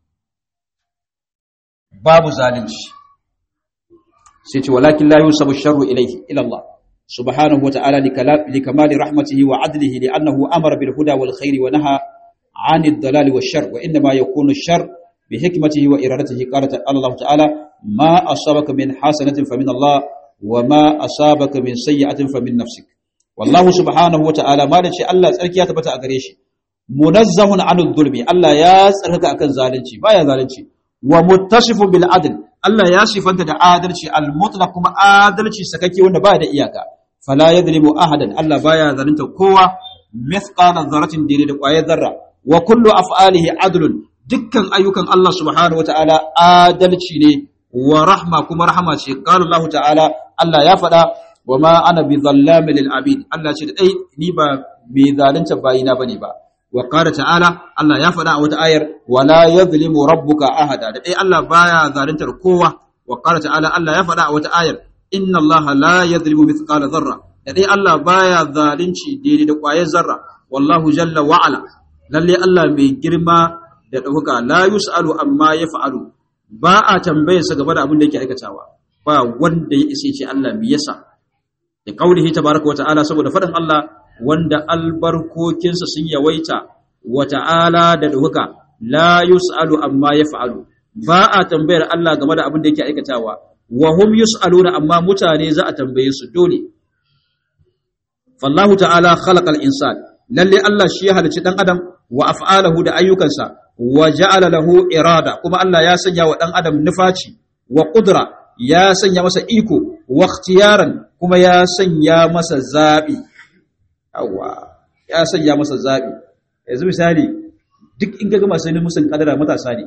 babu zalunci sai ce walakin la yusabu sharru ilayhi ila Allah subhanahu wata'ala li kamali rahmatihi wa adlihi li annahu amara bil huda wal khairi wa naha 'anid dalali wash shar wa inma yakunu shar bi hikmatihi wa iradatihi qala Allah ta'ala ma asabaka min hasanatin fa min Allah wa ma asabaka min sayyi'atin fa min nafsik wallahu subhanahu wata'ala ma da ce Allah tsarki ya tabbata a gare shi munazzahun anil zulmi Allah ya tsarkaka akan zalunci baya zalunci wa muttasifun bil adl Allah ya sifanta da adalci al mutlaq kuma adalci sakake wanda ba da iyaka fala yadlimu ahadan Allah baya zalunta kowa mithqala dharratin dire da kwaye zarra wa kullu af'alihi adlun dukkan ayyukan Allah subhanahu wataala adalci ne wa rahma kuma rahama ce qala Allah ta'ala Allah ya faɗa wa ma ana bi zallamin lil abid Allah ce da dai ni ba mai zalunta bayina bane ba wa qala ta'ala Allah ya faɗa a wata ayar wala yadhlimu rabbuka ahada da dai Allah baya zaluntar kowa wa qala ta'ala Allah ya faɗa a wata ayar inna Allah la yadhlimu mithqala dharra da dai Allah baya zalunci daidai da ƙwayar zarra wallahu jalla wa ala lalle Allah mai girma da ɗaukaka la yus'alu amma yaf'alu ba a tambayarsa game da abin da yake aikatawa ba wanda ya isa ce Allah me yasa da kaulihi tabaraka wa ta'ala saboda faɗin Allah wanda albarkokinsa sun yawaita wa ta'ala da duka la yus'alu amma yaf'alu ba a tambayar Allah game da abin da yake aikatawa wa hum yus'aluna amma mutane za a tambaye su dole fallahu ta'ala khalaqal insan lalle Allah shi ya halicci dan adam wa af'alahu da ayyukansa wa ja'ala lahu irada kuma Allah ya sanya wa dan adam nufaci wa qudra ya sanya masa iko wa ikhtiyaran kuma ya sanya masa zabi yawa ya sanya masa zabi yanzu misali duk in ga masu ne musun kadara matasa ne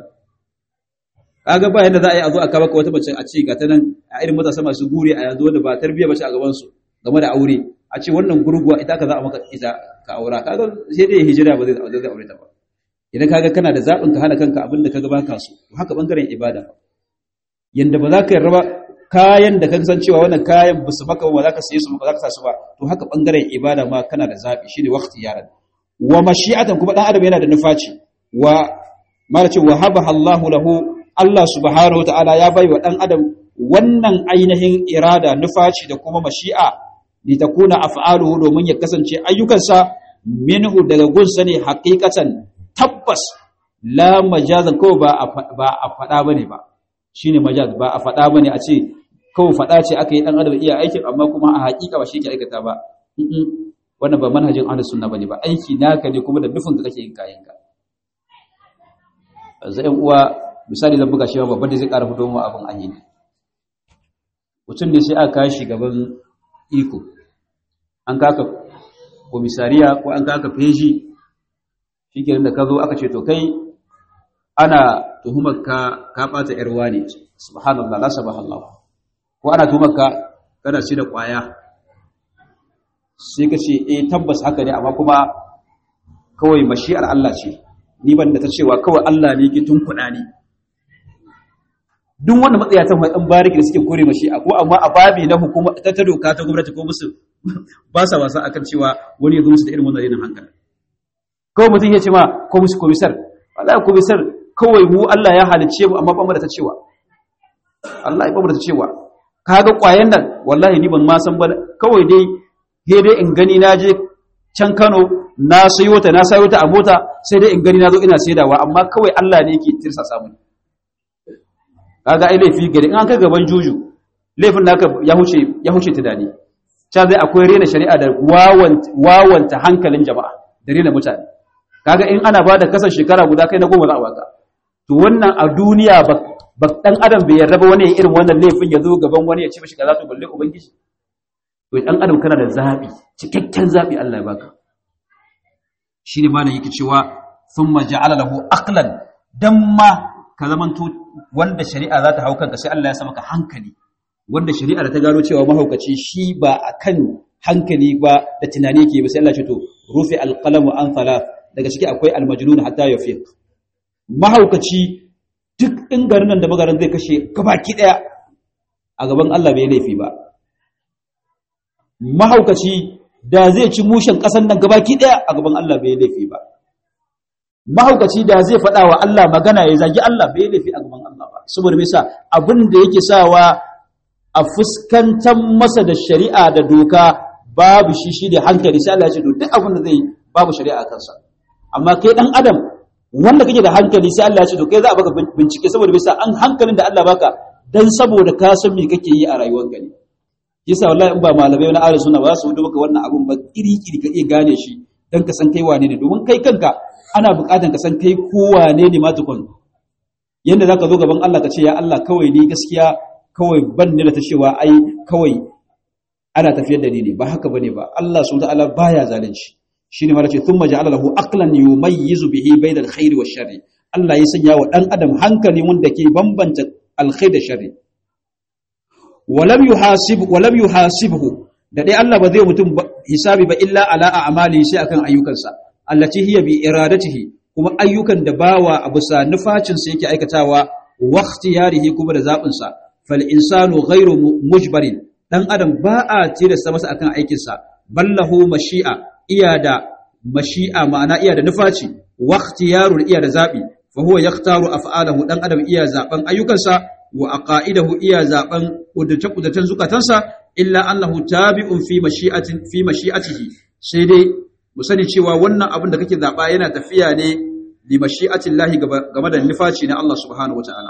kaga ba yanda za a yi a zo a kaba wata mace a ce ga ta nan a irin matasa masu gure a yanzu wanda ba tarbiyya bace a gaban su game da aure a ce wannan gurguwa ita ka za a maka ita ka aura kaga sai dai hijira ba zai zai aure ta ba idan kaga kana da zaɓin ka hana kanka abin da kaga baka so to haka bangaren ibada yanda ba za ka yarda kayan da ka san cewa wannan kayan ba su maka ba za ka saye su ba za ka sa su ba to haka bangaren ibada ma kana da zaɓi shine waqti yaran wa mashi'atan kuma dan adam yana da nufaci wa mala ce wa habaha Allahu lahu Allah subhanahu wataala ya bai wa dan adam wannan ainihin irada nufaci da kuma mashi'a litakuna af'aluhu domin ya kasance ayyukansa minhu daga gunsa ne haqiqatan tabbas la majazan kawai ba ba a fada bane ba shine majaz ba a fada bane a ce kawai fada ce aka yi dan adam iya aikin amma kuma a haƙiƙa ba shi ke aikata ba wannan ba manhajin ahlus sunna bane ba aiki naka ne kuma da nufin ka kake yin kayan ka zai uwa misali zan buga shi babban da zai ƙara fito mu abin an yi ne mutum ne sai aka kashi gaban iko an kaka komisariya ko an kaka feji shi da ka zo aka ce to kai ana tuhumar ka ka ɓata ‘yarwa ne subhanallah la sabahallah ko ana tuhumar ka kana ci da ƙwaya sai ka ce eh tabbas haka ne amma kuma kawai mashi'ar Allah ce ni ban da ta cewa kawai Allah ne ke tun kuɗa ne duk wanda matsayatan ɗan bariki da suke kore mashi'a ko amma a babi na hukuma ta ta doka ta gwamnati ko musu ba sa wasa akan cewa wani ya zo musu da irin wannan rinin hankali kawai mutum ya ce ma ko musu komisar wallahi komisar kawai mu Allah ya halicce mu amma ba mu da ta cewa Allah ya ba mu da ta cewa kaga kwayan nan wallahi ni ban ma san ba kawai dai he dai in gani na je can Kano na sayo ta na sayo ta a mota sai dai in gani na zo ina saidawa amma kawai Allah ne yake tirsa samu kaga ai laifi gari in an kai gaban juju laifin naka ya huce ya huce tunani ta zai akwai rena shari'a da wawanta hankalin jama'a da rena mutane kaga in ana ba da kasan shekara guda kai na goma za a baka to wannan a duniya ba ba dan adam bai yarda ba wani ya irin wannan laifin ya zo gaban wani ya ce mishi kaza to balle ubangiji to dan adam kana da zabi cikakken zabi Allah ya baka shine malam yake cewa thumma ja'ala lahu aqlan dan ma ka zamanto wanda shari'a za ta hau kanka sai Allah ya sa maka hankali wanda shari'a da ta gano cewa mahaukaci shi ba akan hankali ba da tunani yake ba sai Allah ya ce to rufi alqalamu an thalath daga ciki akwai almajnun hatta yafiq mahaukaci duk in garin nan da magaran zai kashe gabaki daya a gaban Allah bai laifi ba mahaukaci da zai ci mushen kasan nan gabaki daya a gaban Allah bai laifi ba mahaukaci da zai faɗa wa Allah magana ya zagi Allah bai laifi a gaban Allah ba saboda me yasa abin da yake sawa a fuskantar masa da shari'a da doka babu shi shi da hankali sai Allah ya ce to duk abin da zai babu shari'a kansa amma kai dan adam wanda kake da hankali sai Allah ya ce to kai za a baka bincike saboda bisa an hankalin da Allah baka dan saboda ka san me kake yi a rayuwarka ne yasa wallahi in ba malamai na ahlus sunna ba su duba ka wannan abun ba iri iri ka iya gane shi dan ka san kai wane ne domin kai kanka ana buƙatar ka san kai ko wane ne ma tukun yanda zaka zo gaban Allah ka ce ya Allah kawai ni gaskiya kawai ban ni da ta cewa ai kawai ana tafiyar da ni ne ba haka bane ba Allah subhanahu ta'ala baya zalunci shine ma ce thumma ja'ala lahu aqlan yumayyizu bihi bayna alkhairi wash sharri Allah ya sanya wa dan adam hankali wanda ke bambanta alkhair da sharri walam yuhasib walam yuhasibhu da dai Allah ba zai mutum hisabi ba illa ala a'mali sai akan ayyukansa allati hiya bi iradatihi kuma ayyukan da bawa a bisa nufacin sa yake aikatawa wa ikhtiyarihi kuma da zabin sa fal insanu ghairu mujbarin dan adam ba a tilasta masa akan aikin sa ballahu mashi'a iya da mashi'a ma'ana iya da nufaci wa ikhtiyarul iya da zabi fa huwa yaktaru af'alahu dan adam iya zaben ayyukansa wa aqaidahu iya zaben kudace kudatan zukatansa illa annahu tabi'un fi mashi'atin fi mashi'atihi sai dai mu sani cewa wannan abin da kake zaba yana tafiya ne li mashi'ati Allah game da nufaci na Allah subhanahu wataala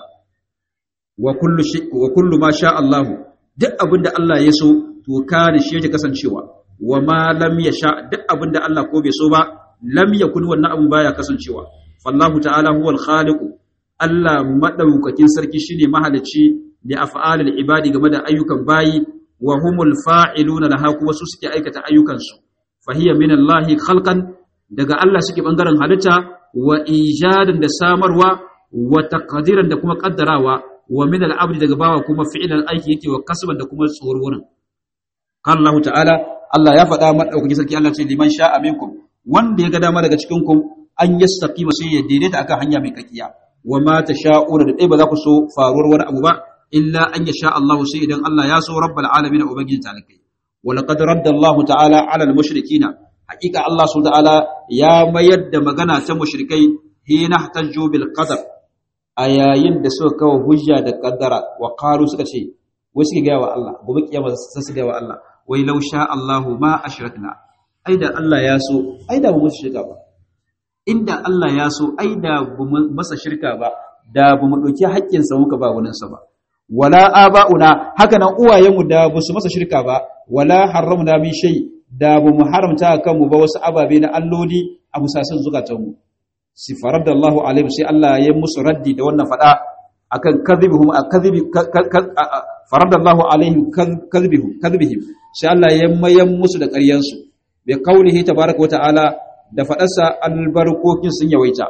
wa kullu shi wa kullu ma sha Allah duk abin da Allah ya so to kana shi yake kasancewa wa ma lam yasha duk abin da Allah ko bai so ba lam yakun wannan abin baya kasancewa fallahu ta'ala huwal khaliqu Allah madaukakin sarki shine mahalicci da af'alul ibadi game da ayyukan bayi wa humul fa'iluna laha kuma su suke aikata ayyukansu fa hiya min Allah khalqan daga Allah suke bangaren halitta wa ijadan da samarwa wa taqdiran da kuma kaddarawa wa min al-abdi daga bawa kuma fi'lan aiki yake wa kasban da kuma tsorwurin kan Allah ta'ala Allah ya faɗa madaukakin sarki Allah ce liman sha'a minkum wanda ya ga dama daga cikin ku an yastaqima sai ya daidaita akan hanya mai kakiya wa ma tasha'una da dai ba za ku so faruwar wani abu ba illa an yasha Allah sai idan Allah ya so rabbul alamin ubangiji talakai wa laqad radda Allah ta'ala 'ala al-mushrikina haqiqa Allah subhanahu ta'ala ya mayar da magana ta mushrikai hina ihtajju bil qadar a yayin da suka kawo hujja da kaddara wa qalu suka ce wai suke gaya wa Allah gobe kiyama sai su gaya wa Allah wai law sha Allahu ma ashrakna ai da Allah ya so ai da mu shirka ba inda Allah ya so ai da bu masa shirka ba da bu mu dauki haƙƙin sa muka ba wani sa ba wala aba'una haka nan uwayenmu da bu su masa shirka ba wala haramna min shay da bu mu haramta kanmu ba wasu ababe na alloli a musasan zukatanmu sifarar da Allahu alaihi sai Allah ya musu raddi da wannan fada akan kadhibihum akadhibi farar da Allahu alaihi kadhibihum kadhibihim sai Allah ya mayan musu da ƙaryansu bi qaulihi tabaaraka wa ta'ala da faɗarsa albarkokin sun yawaita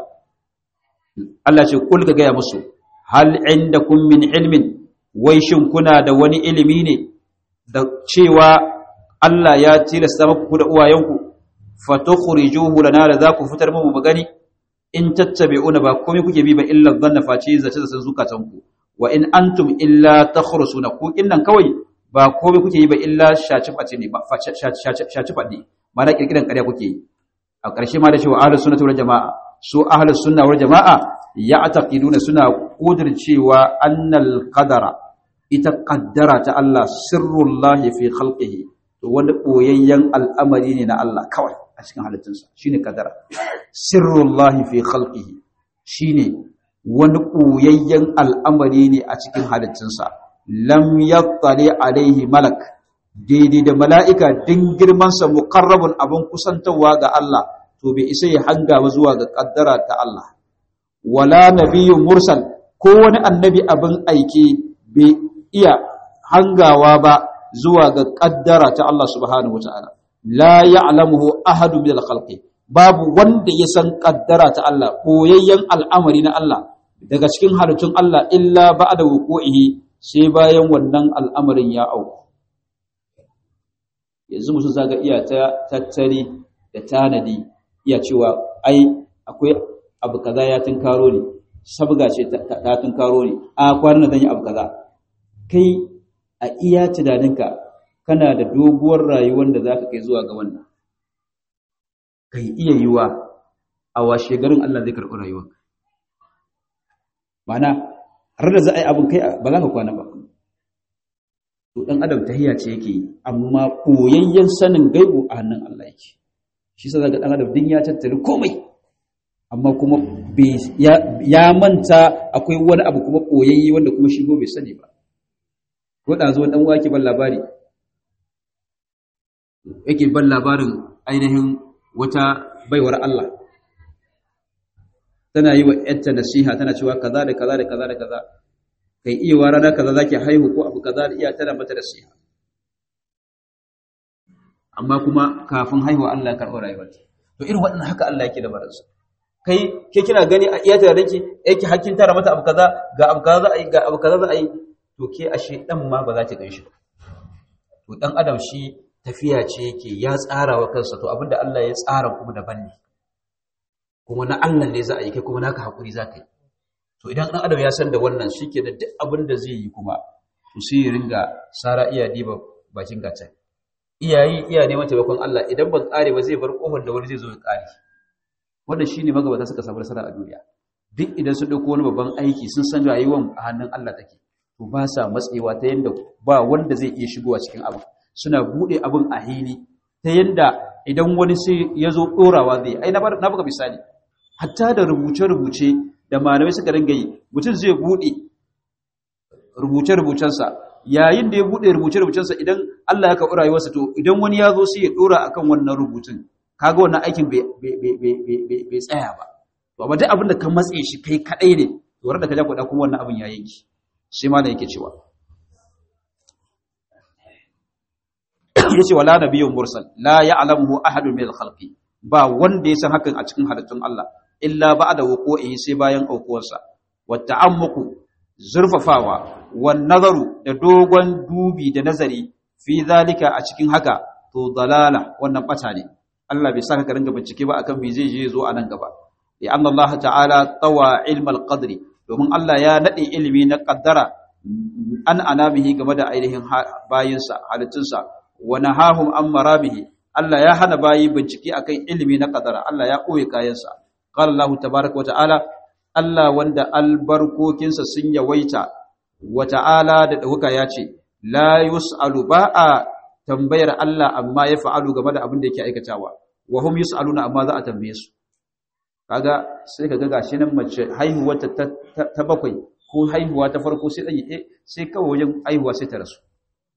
Allah ce kul ga gaya musu hal indakum min ilmin wai shin kuna da wani ilimi ne da cewa Allah ya tilasta muku da uwayenku fatukhrijuhu lana da za ku fitar mu mu gani in tattabi'una ba komai kuke bi ba illa dhanna face zace da san zukatanku wa in antum illa takhrusuna ku innan kawai ba komai kuke yi ba illa shaci face ne ba shaci fadi mana kirkiran ƙarya kuke yi a ƙarshe ma da cewa ahlus sunnah wal jamaa su ahlus sunna wal jamaa ya'taqiduna suna cewa annal qadara ita qaddara ta Allah sirrullahi fi khalqihi to wani boyayyen al'amari ne na Allah kawai a cikin halittunsa shine qadara sirrullahi fi khalqihi shine wani boyayyen al'amari ne a cikin halittunsa lam yattali alaihi malak daidai da mala'ika din girmansa muƙarrabin abin kusantarwa ga Allah, to bai isa ya hanga ba zuwa ga ƙaddara ta Allah. Wala nabiyu mursal ko wani annabi abin aiki bai iya hangawa ba zuwa ga ƙaddara ta Allah subhanahu wa ta'ala. La ya'lamuhu ahadu min al-khalqi babu wanda ya san ƙaddara ta Allah, koyayyen al'amari na Allah daga cikin halittun Allah illa ba'da wuqu'ihi sai bayan wannan al'amarin ya auku. yanzu mutum zaga iya ta tattali da tanadi iya cewa ai akwai abu kaza ya tunkaro ne sabga ce ta tunkaro ne a kwanan zan yi abu kaza kai a iya tunaninka kana da doguwar rayuwar da zaka kai zuwa ga wannan kai iya yiwa a washe garin Allah zai karɓi rayuwarka ma'ana har da za a yi abin kai ba za ka kwana ba to dan adam tahiyya ce yake yi amma koyayyen sanin gaibu a hannun Allah yake shi sa daga dan adam din ya tattare komai amma kuma ya manta akwai wani abu kuma koyayye wanda kuma shi bai sani ba ko da zo dan wake ban labari yake ban labarin ainihin wata baiwar Allah tana yi wa ‘yarta nasiha tana cewa kaza da kaza da kaza da kaza kai iya wa rana kaza zaki haihu ko abu kaza da iya tana mata nasiha amma kuma kafin haihuwa Allah ya karɓi rayuwarta to irin waɗannan haka Allah yake da baransa kai ke kina gani a iya tare ki yake hakkin tara mata abu kaza ga abu kaza za a yi ga abu kaza za a yi to ke ashe dan ma ba za ta gan shi ba to dan adam shi tafiya ce yake ya tsara wa kansa to abinda Allah ya tsara kuma daban ne kuma na Allah ne za a yi kai kuma naka hakuri za ka yi to idan dan adam ya san da wannan shike da duk abin da zai yi kuma to sai ya ringa sara iya diba bakin gata iyayi iya neman taimakon Allah idan ban kare ba zai bar kofar da wani zai zo ya kare wannan shine magabata suka samu nasara a duniya duk idan sun dauko wani babban aiki sun san rayuwar a hannun Allah take to ba sa matsewa ta yanda ba wanda zai iya shigowa cikin abin suna bude abin a hili ta yanda idan wani sai ya zo dorawa zai ai na baka misali hatta da rubuce-rubuce da malamai suka ringa yi mutum zai bude rubuce-rubucensa yayin da ya bude rubuce-rubucensa idan Allah ya karɓi rayuwarsa to idan wani ya zo sai ya dora akan wannan rubutun kaga wannan aikin bai tsaya ba to amma duk abin da ka matse shi kai kadai ne to wanda ka ja kuɗa kuma wannan abin ya yanki shi ma da yake cewa yace wala nabiyyun mursal la ya'lamuhu ahadun min al-khalqi ba wanda ya san hakan a cikin halittun Allah illa ba'da wuqu'i sai bayan aukuwarsa wa ta'ammuqu zurfafawa wan nazaru da dogon dubi da nazari fi zalika a cikin haka to dalala wannan bata ne Allah bai saka ka ringa bincike ba akan me zai je zo a nan gaba li anna Allah ta'ala tawa ilm al-qadri domin Allah ya nade ilimi na qaddara an anamihi game da ainihin bayinsa halittunsa wa nahahum an marabihi Allah ya hana bayi bincike akan ilimi na qaddara Allah ya koye kayansa qala Allah tabaaraka wa ta'ala Allah wanda albarkokinsa sun yawaita wa ta'ala da dauka ya ce la yus'alu ba'a tambayar Allah amma ya fa'alu game da abin da yake aikatawa wa hum yus'aluna amma za a tambaye su kaga sai kaga gashi nan mace haihuwa ta, ta, bakwai ko haihuwa ta farko sai dan eh sai kawai wajen haihuwa sai ta rasu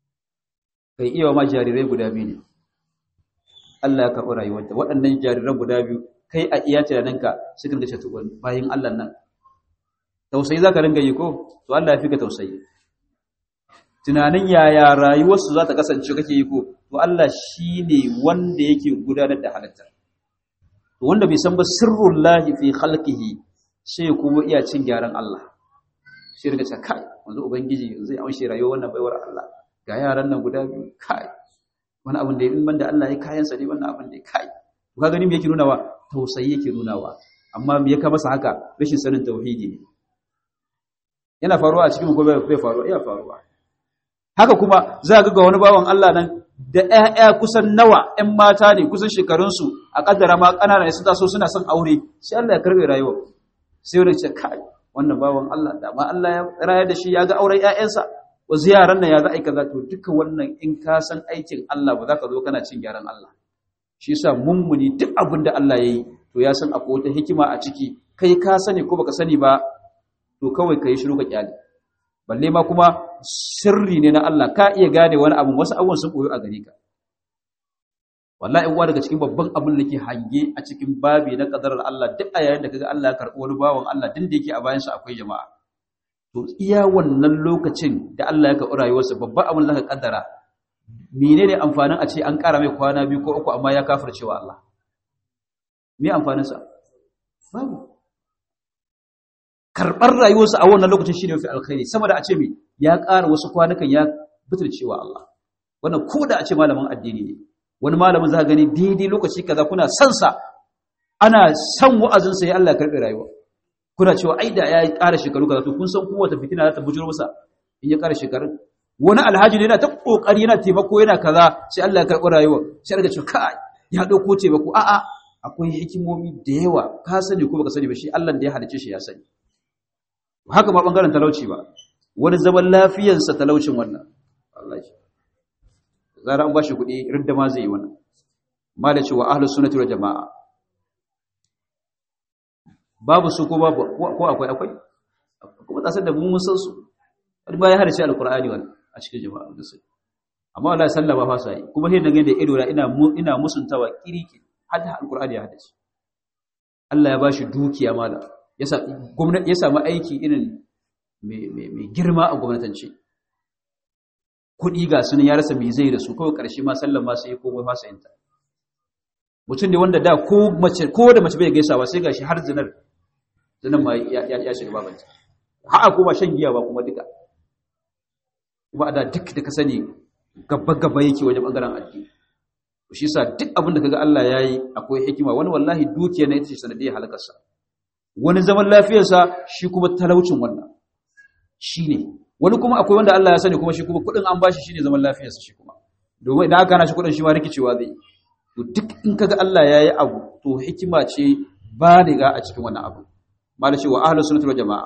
kai iya ma jarirai guda biyu ne Allah ya karɓi rayuwarta waɗannan jariran guda biyu kai a iya tunaninka sai ka rinka cewa bayin Allah nan tausayi zaka ringa yi ko to Allah ya fi ka tausayi tunanin yaya rayuwarsu za ta kasance kake yi ko to Allah shi ne wanda yake gudanar da halittar to wanda bai san ba sirrun lahi fi halkihi sai kuma iya cin gyaran Allah shi riga ce kai wanzu ubangiji zai amshe rayuwar wannan baiwar Allah ga yaran nan guda biyu kai wani abin da in banda Allah ya kayan sa ne wannan abin da ya kai to ka gani me yake nunawa tausayi yake nunawa amma me ya ka masa haka rashin sanin tauhidi ne yana faruwa a cikin ko bai faruwa iya faruwa haka kuma za ga ga wani bawan Allah nan da ƴaƴa kusan nawa ƴan mata ne kusan shekarunsu a kaddara ma ƙanana ne sun taso suna son aure sai Allah ya karbe rayuwa sai wani ce kai wannan bawan Allah da ma Allah ya rayar da shi ya ga auren ƴaƴansa wa ziyaran nan ya za a yi kaza to duka wannan in ka san aikin Allah ba za ka zo kana cin gyaran Allah shi yasa mummuni duk abin da Allah ya yi to ya san akwai wata hikima a ciki kai ka sani ko baka sani ba to kawai ka yi shiru ka kyale balle ma kuma sirri ne na Allah ka iya gane wani abu wasu abubuwan sun koyo a gare ka wallahi uwa daga cikin babban abin da ke hange a cikin babi na kadarar Allah duk a yayin da kaga Allah ya karɓi wani bawan Allah din da yake a bayan sa akwai jama'a to iya wannan lokacin da Allah ya karɓi rayuwarsa babban abin da ka kaddara menene amfanin a ce an ƙara mai kwana biyu ko uku amma ya kafircewa Allah me amfanin sa babu karɓar rayuwarsa a wannan lokacin shi ne mafi alkhairi sama da a ce mai ya ƙara wasu kwanukan ya cewa Allah wannan ko da a ce malamin addini ne wani malamin za gani daidai lokaci kaza kuna son sa ana son wa'azinsa ya Allah karɓe rayuwa kuna cewa ai da ya ƙara shekaru kaza to kun san kowace fitina za ta bujuro masa in ya ƙara shekaru wani alhaji ne yana ta kokari yana taimako yana kaza sai Allah ya karɓi rayuwa sai daga cewa kai ya ɗauko taimako a'a akwai hikimomi da yawa ka sani ko baka sani ba shi Allah da ya halice shi ya sani haka ba bangaren talauci ba wani zaman lafiyarsa talaucin wannan Allah shi zara an bashi kuɗi ridda ma zai yi wannan ma da cewa ahlus sunnati wal jamaa babu su ko babu ko akwai akwai kuma tasar da mun san su wani ba ya harice alqur'ani wannan a cikin jama'a da su amma wallahi sallama fa sai kuma sai da da ido ina ina musuntawa kiriki hadda alqur'ani ya hadace Allah ya bashi dukiya mala ya samu aiki irin mai girma a gwamnatance kuɗi ga sunan ya rasa mai zai da su kawai ƙarshe ma sallan ma sai komai fasa yinta mutum ne wanda da ko mace ko da mace bai gaisawa sai gashi har zinar zinar ma ya shiga babanta ha'a ko ba shan giya ba kuma duka kuma a da duk da ka sani gaba gaba yake wajen bangaren addini shi yasa duk abin da kaga Allah yayi akwai hikima wani wallahi dukiya ne ita ce sanadiyar halakarsa wani zaman lafiyarsa shi kuma talaucin wannan shine wani kuma akwai wanda Allah ya sani kuma shi kuma kudin an bashi shine zaman lafiyarsa shi kuma domin idan aka hana shi kudin shi ma rikicewa zai to duk in kaga Allah yayi abu to hikima ce baliga a cikin wannan abu mala cewa ahlus sunnah wal jamaa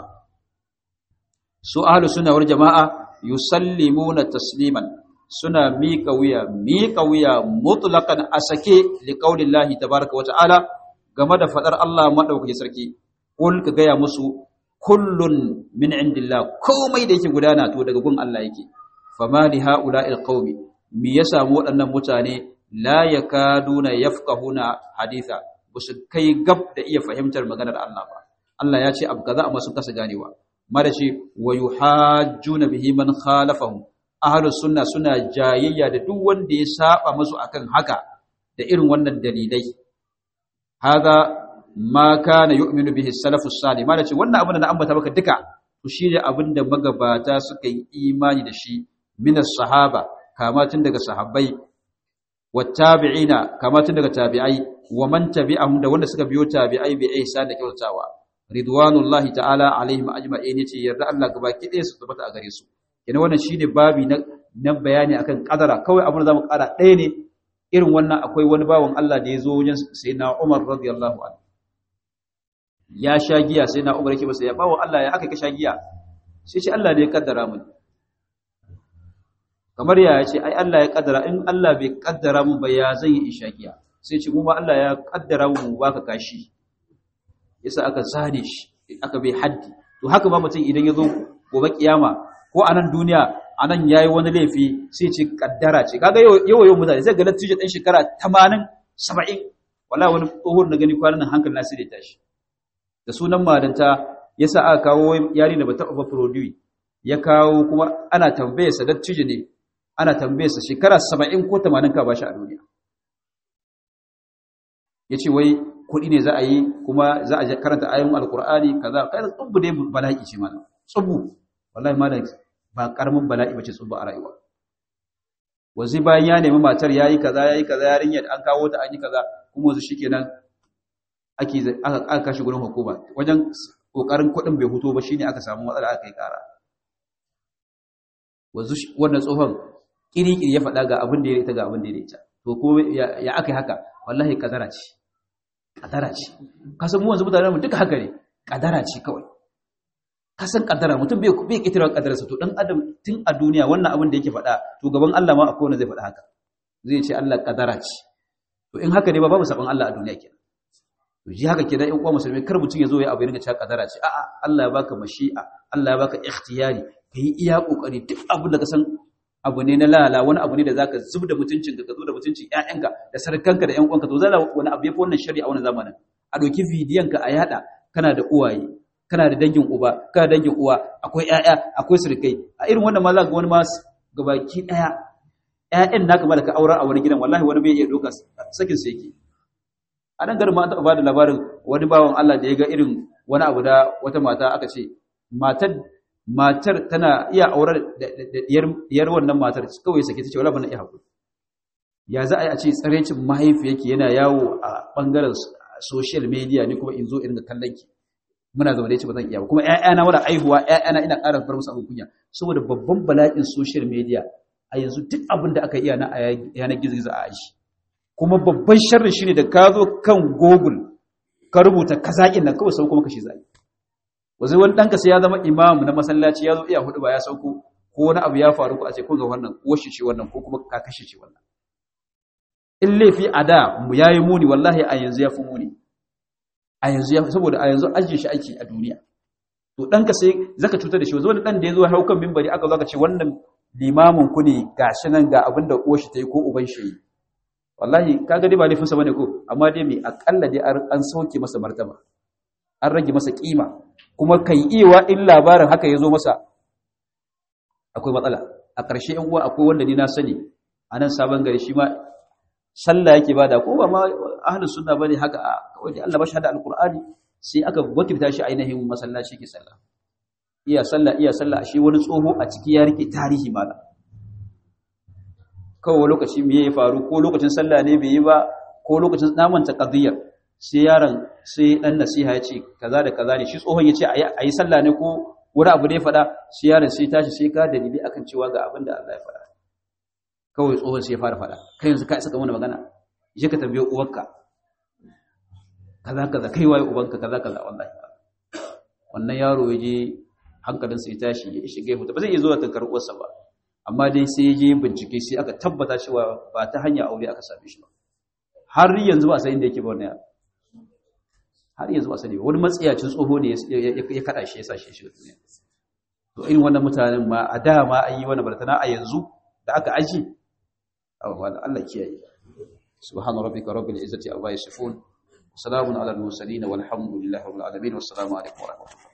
su ahlus sunnah wal jamaa yusallimuna tasliman suna miƙa wuya miƙa wuya mutlaqan asake liqaulillahi tabaaraka wa ta'ala game da fadar Allah madaukaki sarki kul ka gaya musu kullun min indillah komai da yake gudana to daga gun Allah yake fama li haula'il qaumi me ya samu waɗannan mutane la yakaduna yafqahuna haditha busu kai gab da iya fahimtar maganar Allah ba Allah ya ce abu kaza amma sun kasa ganewa mara ce wa yuhajjuna bihi man khalafahum ahlus sunna suna jayayya da duk wanda ya saba musu akan haka da irin wannan dalilai hada ma kana yu'minu bihi salafus salih mala ce wannan abin da na ambata maka duka to shine abin da magabata suka yi imani da shi min sahaba kama tun daga sahabbai wattabi'ina kama tun daga tabi'ai wa man tabi'ahum da wanda suka biyo tabi'ai bi ihsan da kyautawa ridwanullahi ta'ala alaihim ajma'in yace yarda Allah gabaki ɗaya su tabbata a gare su kenan wannan shine babi na na bayani akan kadara kawai abin da zamu kara ɗaya ne irin wannan akwai wani bawan Allah da ya zo wajen sayyidina Umar radiyallahu anhu ya sha giya sai na umar yake masa ya bawo Allah ya aka ka sha giya sai ce Allah ne ya kaddara mun kamar ya ce ai Allah ya kaddara in Allah bai kaddara mun ba ya zan yi sha giya sai ce mu ma Allah ya kaddara mu baka kashi yasa aka zane shi aka bai haddi to haka ba mutum idan ya zo gobe kiyama ko a nan duniya a nan yayi wani laifi sai ce kaddara ce kaga yau yau mutane zai ga lattijo ɗan shekara 80 70 wallahi wani tsohon na gani kwanan hankali na sai da tashi da sunan malanta ya sa aka kawo yari da bata ba produce ya kawo kuma ana tambayarsa dattijo ne ana tambayarsa shekara 70 ko 80 ka bashi a duniya yace wai kuɗi ne za a yi kuma za a karanta ayoyin alkur'ani kaza kai tsubu dai bala'i ce malam tsubu wallahi malam ba karamin bala'i bace tsubu a rayuwa wazi bayan ya nemi matar yayi kaza yayi kaza yarinyar an kawo ta an yi kaza kuma wasu shikenan ake aka kashi gurin hukuma wajen kokarin kuɗin bai huto ba shine aka samu matsala aka yi ƙara wanzu wannan tsohon kirikiri ya faɗa ga abin da ya ita ga abin da ya ita to ko ya aka yi haka wallahi kadara ce kadara ce ka san mu wanzu mutane mu duka haka ne kadara ce kawai ka san kadara mutum bai bai kitira kadararsa to dan adam tun a duniya wannan abin da yake faɗa to gaban Allah ma akwai wanda zai faɗa haka zai ce Allah kadara ce to in haka ne ba babu sabon Allah a duniya kenan to ji haka kenan in uwa musulmi kar mutum ya zo ya abu ya ringa cewa kadara ce a'a Allah ya baka mashi'a Allah ya baka ikhtiyari kai iya kokari duk abin da ka san abu ne na lala wani abu ne da zaka zub da mutuncin ka zo da mutuncin ƴaƴanka da sarkanka da ƴan uwanka to zalla wani abu yafi wannan shari'a wannan zamanin a doki bidiyon ka a yada kana da uwaye kana da dangin uba kana da dangin uwa akwai ƴaƴa akwai surkai a irin wannan ma za ga wani ma gabaki daya ƴaƴan naka ma da ka aura a wani gidan wallahi wani bai iya doka sakin sa yake a nan garin ma an taɓa bada labarin wani bawan Allah da ya ga irin wani abu da wata mata aka ce matar matar tana iya aurar da diyar wannan matar kawai sake ta ce wala bana iya hakuri ya za a yi a ce tsarecin mahaifiyarki yana yawo a bangaren social media ne kuma in zo in ga kallon ki muna zaune da ce ba zan iya ba kuma ƴaƴana wala aihuwa ƴaƴana ina ƙara bar musu abin kunya saboda babban bala'in social media a yanzu duk abin da aka iya na yanar gizo-gizo a aji kuma babban sharri shine da ka zo kan google ka rubuta kazaƙin nan kawai sau kuma kashi zai wanzu wani ɗanka sai ya zama imam na masallaci ya zo iya hudu ba ya sauko ko wani abu ya faru ko a ce ko ga wannan washe ce wannan ko kuma ka kashe ce wannan in laifi a da mu yayi muni wallahi a yanzu ya fi muni a yanzu ya saboda a yanzu ajiye shi aiki a duniya to ɗanka sai zaka cutar da shi wanzu wani ɗan da ya zo hau kan mimbari aka zo aka ce wannan limamin ku ne gashi nan ga abin da uwar shi ta yi ko uban shi yi wallahi kaga dai ba laifinsa bane ko amma dai mai akalla dai an sauke masa martaba an rage masa kima kuma kai iwa in labarin haka ya zo masa akwai matsala a ƙarshe yan uwa akwai wanda ni na sani a nan sabon gari shi ma sallah yake bada ko ba ma ahlus sunna bane haka a kawai Allah ba shi hada alqur'ani sai aka wakilta shi ainihin masallaci ke sallah iya sallah iya sallah shi wani tsoho a ciki ya rike tarihi mala kawai lokaci me ya faru ko lokacin sallah ne bai yi ba ko lokacin namanta qadiyya sai yaron sai dan nasiha ya ce kaza da kaza ne shi tsohon ya ce ayi sallah ne ko wani abu da ya faɗa sai yaron sai tashi sai ka dalili akan cewa ga abin da Allah ya faɗa kawai tsohon sai ya fara faɗa kai yanzu ka isa ka mana magana je ka tambaye uwarka kaza kaza kai waye ubanka kaza kaza wallahi wannan yaro ya je hankalin sai tashi ya shiga ya ba zai iya zuwa tankar uwarsa ba amma dai sai ya je bincike sai aka tabbata cewa ba ta hanya aure aka same shi ba har yanzu ba sai inda yake ba wannan yaro har yanzu ba sani wani matsiyacin tsoho ne ya kada shi ya sa shi shi duniya to irin wannan mutanen ma a da ma an yi wani bartana a yanzu da aka aji Allah kiyaye subhana rabbika rabbil izzati amma yasifun salamun ala al mursalin walhamdulillahi rabbil alamin wassalamu alaikum wa rahmatullahi